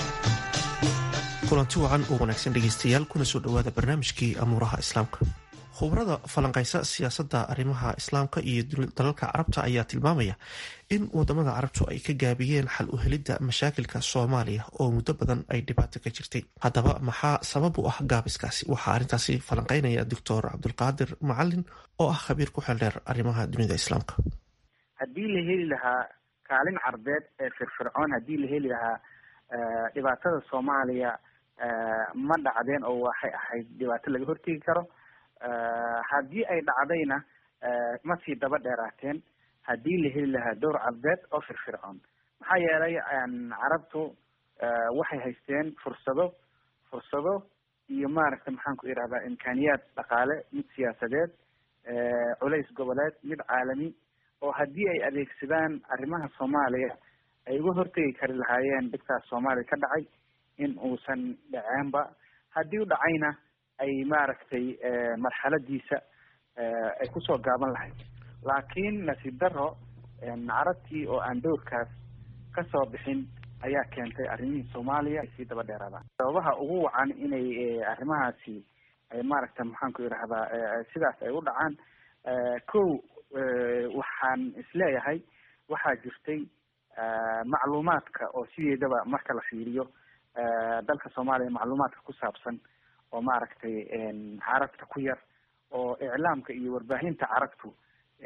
[SPEAKER 12] kulanti wacan oo wanaagsan dhegaystayaal kuna soo dhowaada barnaamijkii amuuraha islaamka khubrada falanqaysa siyaasadda arrimaha islaamka iyo dalalka carabta ayaa tilmaamaya in wadamada carabtu ay ka gaabiyeen xal u helidda mashaakilka soomaaliya oo muddo badan ay dhibaato ka jirtay haddaba maxaa sabab u ah gaabiskaasi waxaa arrintaasi falanqeynaya doctor cabdulqaadir macalin oo ah khabiir ku xeldheer arrimaha dunida islaamka
[SPEAKER 13] haddii la heli lahaa kaalin carbeed ee firfircoon haddii la heli lahaa dhibaatada soomaaliya ma dhacdeen oo waxay ahayd dhibaato laga hortegi karo haddii ay dhacdayna ma sii daba dheeraateen haddii la heli lahaa dowr carbeed oo firfircoon maxaa yeelay carabtu waxay haysteen fursado fursado iyo maaragta maxaan ku irahdaa imkaaniyaad dhaqaale mid siyaasadeed culays goboleed mid caalami oo haddii ay adeegsadaan arrimaha soomaaliya ay uga hortegi kari lahaayeen dhibkaas soomaaliya ka dhacay in uusan dhaceenba haddii u dhacayna ay maaragtay marxaladiisa ay kusoo gaaban lahayd laakiin nasiib daro carabtii oo aan dowrkaas kasoo bixin ayaa keentay arrimihii soomaaliya ay sii daba dheeraadaan sababaha ugu wacan inay arrimahaasi ay maaragta maxaan ku irahdaa sidaas ay u dhacaan kow waxaan isleeyahay waxaa jirtay macluumaadka oo sideedaba marka la fiiriyo dalka soomaaliya macluumaadka ku saabsan oo maaragtay carabta ku yar oo iclaamka iyo warbaahinta carabtu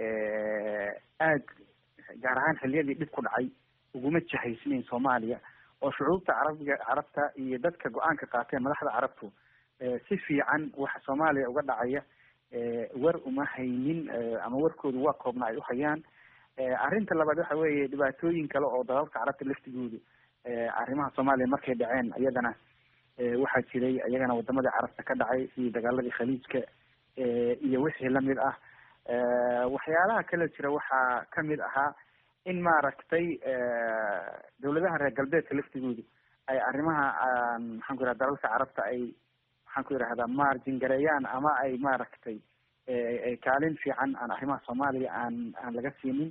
[SPEAKER 13] aad gaar ahaan xiliyadii dhib ku dhacay uguma jahaysnayn soomaaliya oo shucuubta carabiga carabta iyo dadka go-aanka qaateen madaxda carabtu si fiican waxa soomaaliya uga dhacaya war uma haynin ama warkoodu waa koobna ay uhayaan arrinta labaad waxa weeye dhibaatooyin kale oo dalalka carabta laftigoodu arrimaha soomaaliya markay dhaceen iyadana waxaa jiray iyagana wadamadii carabta ka dhacay sidii dagaaladii khaliijka iyo wixii lamid ah waxyaalaha kale jira waxaa kamid ahaa in maaragtay dawladaha reer galbeedka laftigoodu ay arrimaha maxaan ku yiraha dalalka carabta ay maxaan ku yirahdaa margin gareeyaan ama ay maaragtay kaalin fiican aan arrimaha soomaaliya aan aan laga siinin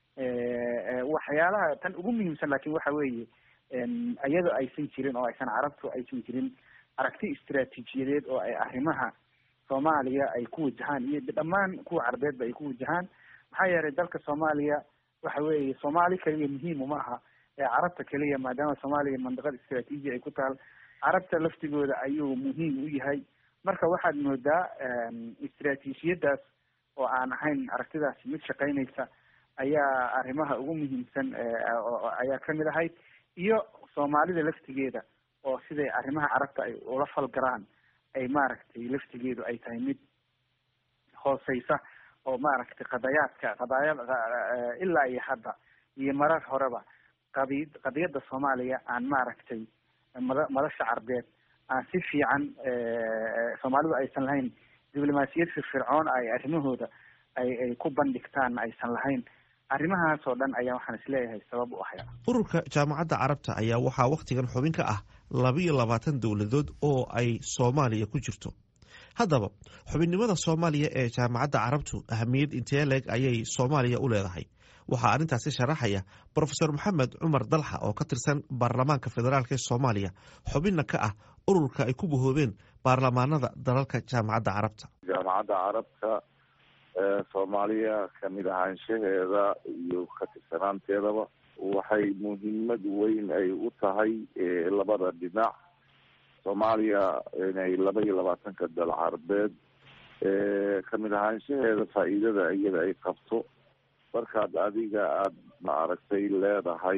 [SPEAKER 13] waxyaalaha tan ugu muhiimsan lakin waxa weeye iyadoo aysan jirin oo aysan carabtu aysan jirin aragti istraatiijiyadeed oo ay arrimaha soomaaliya ay ku wajahaan iyo dhammaan kuwa carbeedba ay ku wajahaan maxaa yeelay dalka soomaaliya waxa weeye soomaali keliya muhiim uma aha ee carabta keliya maadaama soomaaliya mandiqad istraatiiji ay ku taal carabta laftigooda ayuu muhiim u yahay marka waxaad moodaa istraatiijiyadaas oo aan ahayn aragtidaasi mid shaqeynaysa ayaa arrimaha ugu muhiimsan ayaa kamid ahayd iyo soomaalida laftigeeda oo siday arrimaha carabta ay ula falgalaan ay maaragtay laftigeedu ay tahay mid hooseysa oo maaragtay qadayaadka qadaayad ilaa iyo hadda iyo marar horeba qadi qadiyadda soomaaliya aan maaragtay mada madasha carbeed aan si fiican soomaalidu aysan lahayn diblomaasiyad firfircoon ay arrimahooda ay ay ku bandhigtaan aysan lahayn arrimahaas oo dhan ayaa waxaan isleeyahay sabab u ahaya
[SPEAKER 12] ururka jaamacadda carabta ayaa waxaa wakhtigan xubin ka ah labiyo labaatan dowladood oo ay soomaaliya ku jirto haddaba xubinnimada soomaaliya ee jaamacadda carabtu ahamiyad intee leeg ayay soomaaliya u leedahay waxaa arrintaasi sharaxaya brofesor maxamed cumar dalxa oo ka tirsan baarlamaanka federaalk ee soomaaliya xubinna ka ah ururka ay ku bahoobeen baarlamaanada dalalka jaamacadda carabta
[SPEAKER 14] jaamacadda carabta soomaaliya kamid ahaanshaheeda iyo ka tirsanaanteedaba waxay muhiimad weyn ay u tahay labada dhinac soomaaliya inay laba iyo labaatanka dal carbeed kamid ahaanshaheeda faa'iidada iyada ay qabto markaad adiga aada maaragtay leedahay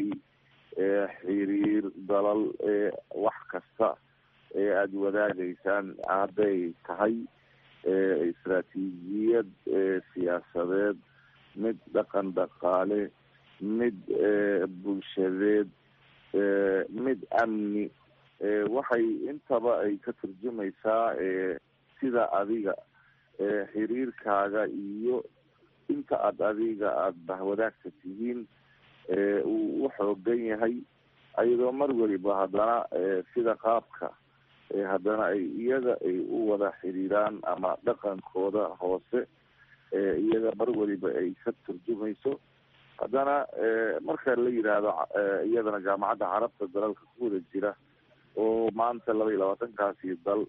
[SPEAKER 14] xiriir dalal wax kasta ee aada wadaagaysaan hadday tahay istraatiijiyad siyaasadeed mid dhaqan dhaqaale mid bulshadeed mid amni waxay intaba ay ka turjumaysaa sida adiga xiriirkaaga iyo inta aada adiga aada bahwadaagta tihiin uu u xoogan yahay ayadoo mar weliba haddana sida qaabka haddana ay iyaga ay u wada xiriiraan ama dhaqankooda hoose iyaga mar weliba ay ka turjumayso haddana marka la yidhaahdo iyadana jaamacadda carabta dalalka ku wada jira oo maanta laba iyo labaatankaasi dal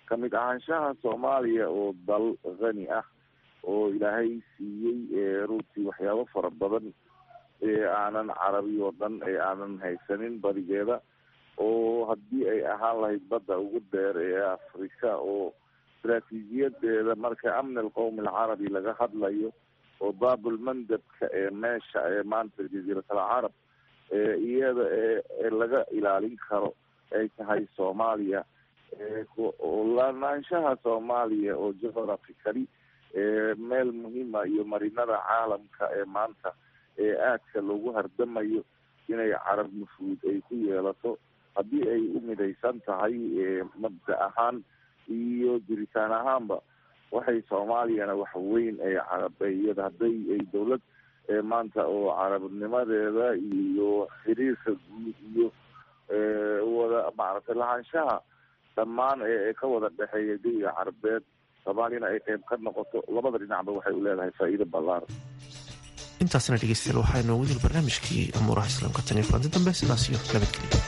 [SPEAKER 14] kamid ahaanshaha soomaaliya oo dal qani ah oo ilaahay siiyey runtii waxyaabo fara badan ee aanan carabi oo dhan ee aanan haysanin badigeeda oo haddii ay ahaan lahayd badda ugu dheer ee afrika oo istaraatiijiyadeeda marka amni alqowmi alcarabi laga hadlayo oo baabulmandabka ee meesha ee maanta jaziirat alcarab iyada ee laga ilaalin karo ay tahay soomaaliya lanaanshaha soomaaliya oo geographically meel muhiima iyo marinada caalamka ee maanta ee aadka loogu hardamayo inay carab nufuud ay ku yeelato haddii ay u midaysan tahay mabda ahaan iyo jiritaan ahaanba waxay soomaaliyana wax weyn ay carabiyada hadday ay dowlad maanta oo carabnimadeeda iyo xiriirka guud iyo wada maaragtay lahaanshaha dhammaan ee ka wada dhexeeya jawiga carabeed soomaaliyana ay qeyb ka noqoto labada dhinacba waxay u leedahay faa'iido ballaaran
[SPEAKER 12] intaasna dhegeystayaal waxaa inoogu dil barnaamijkii amuuraha islaamka tan iyo kulanti dambe sidaas iyo nabadgelyo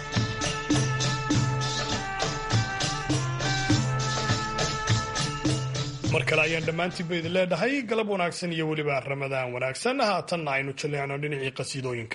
[SPEAKER 2] mar kale ayaan dhammaantiinba idin leedhahay galab wanaagsan iyo weliba ramadaan wanaagsan haatanna aynu jaleecno dhinacii qasiidooyinka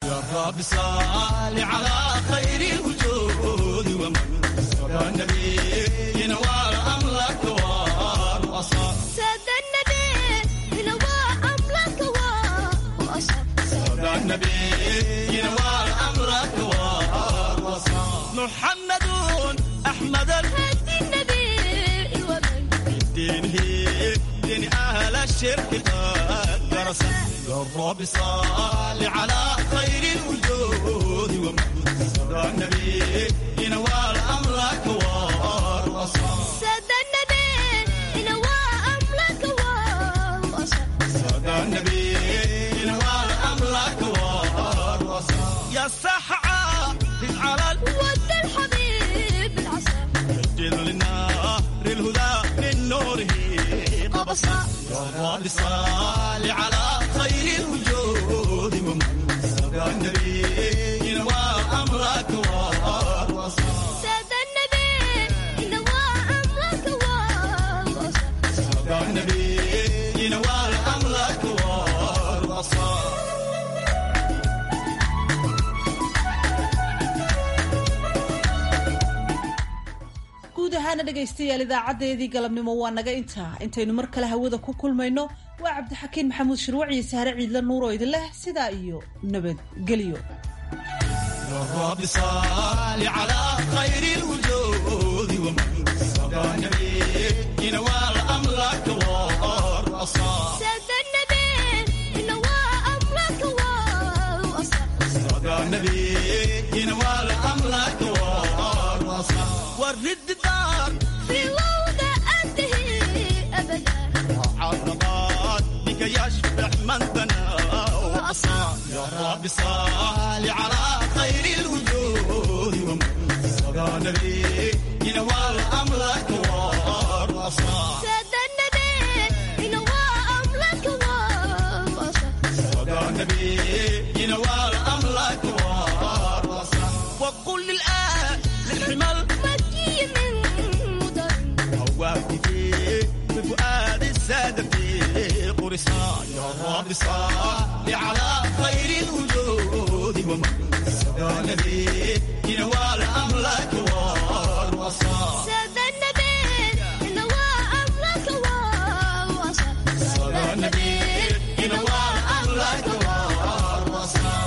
[SPEAKER 15] محمد أحمد الهدي النبي دينه دين أهل الشرك قد درس الرب صال على خير الوجود ومحمد النبي ينوال أمرك والوصال
[SPEAKER 16] ساد النبي ينوال أمرك والوصال
[SPEAKER 15] ساد النبي ينوال أمرك والوصال يا سحعة على
[SPEAKER 16] ود الحبيب العسى
[SPEAKER 15] سجل للنار الهدى من نوره قبصا يا رب صل على خير الوجود ومحمد النبي ينوى أمرك والوصال
[SPEAKER 16] ساد النبي ينوال أمرك والوصال
[SPEAKER 15] ساد النبي ينوى أمرك والوصال
[SPEAKER 1] guud ahaana dhegaystayaal idaacadeedii galabnimo waa naga intaa intaynu mar kale hawada ku kulmayno waa cabdixakiin maxamuud shirwac iyo sahre ciidla nuur oo idin leh sidaa iyo nabadgelyo
[SPEAKER 15] الرب صال على خير الوجود ومحمد النبي ينوال أمرك والوصال
[SPEAKER 16] ساد النبي ينوال أمرك والوصال
[SPEAKER 15] صدى النبي ينوال أمرك والوصال ورد الدار
[SPEAKER 16] في وضع أنتهي أبدا
[SPEAKER 15] عرضات بك يشبح من بنى وأصال يا رب صال على خير الوجود ومحمد النبي ينوال أمرك والوصال
[SPEAKER 16] ساد النبي ينوال أمرك والوصال
[SPEAKER 15] صدى النبي ينوال أمرك والوصال وقل للآن للحمل
[SPEAKER 16] مكي من مدن
[SPEAKER 15] هواكي بفؤاد السادة في قرصان يا رب صل على خير الوجود ومحمد النبي ينوال أمرك والوصال
[SPEAKER 16] ساد النبي ينوال أمرك والوصال
[SPEAKER 15] صدى النبي ينوال أمرك والوصال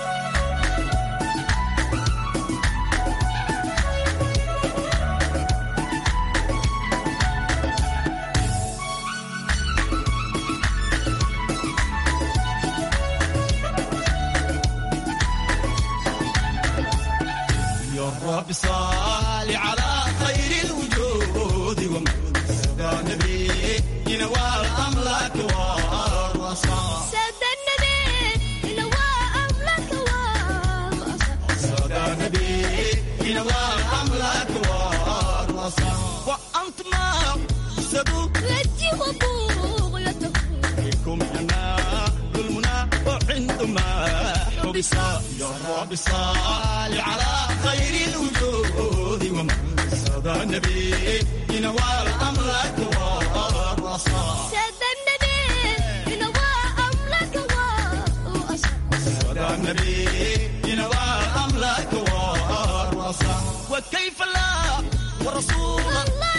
[SPEAKER 15] يا رب صل على خير الوجود ومحمد النبي ينوال أمرك والوصال
[SPEAKER 16] ساد النبي ينوال أمرك والوصال
[SPEAKER 15] صدى النبي ينوال أمرك والوصال وأنت ما سبوا
[SPEAKER 16] رجي وبغيته
[SPEAKER 15] فيكم أنا ظلمنا وعندما حبس يا رب صل على خير الوجود ومحمد صدى النبي ينوى الأملاك والرصاص
[SPEAKER 16] سيد النبي ينوى أمرك وأصل
[SPEAKER 15] صدى النبي ينوى الأملاك والرصاص وكيف لا ورسول الله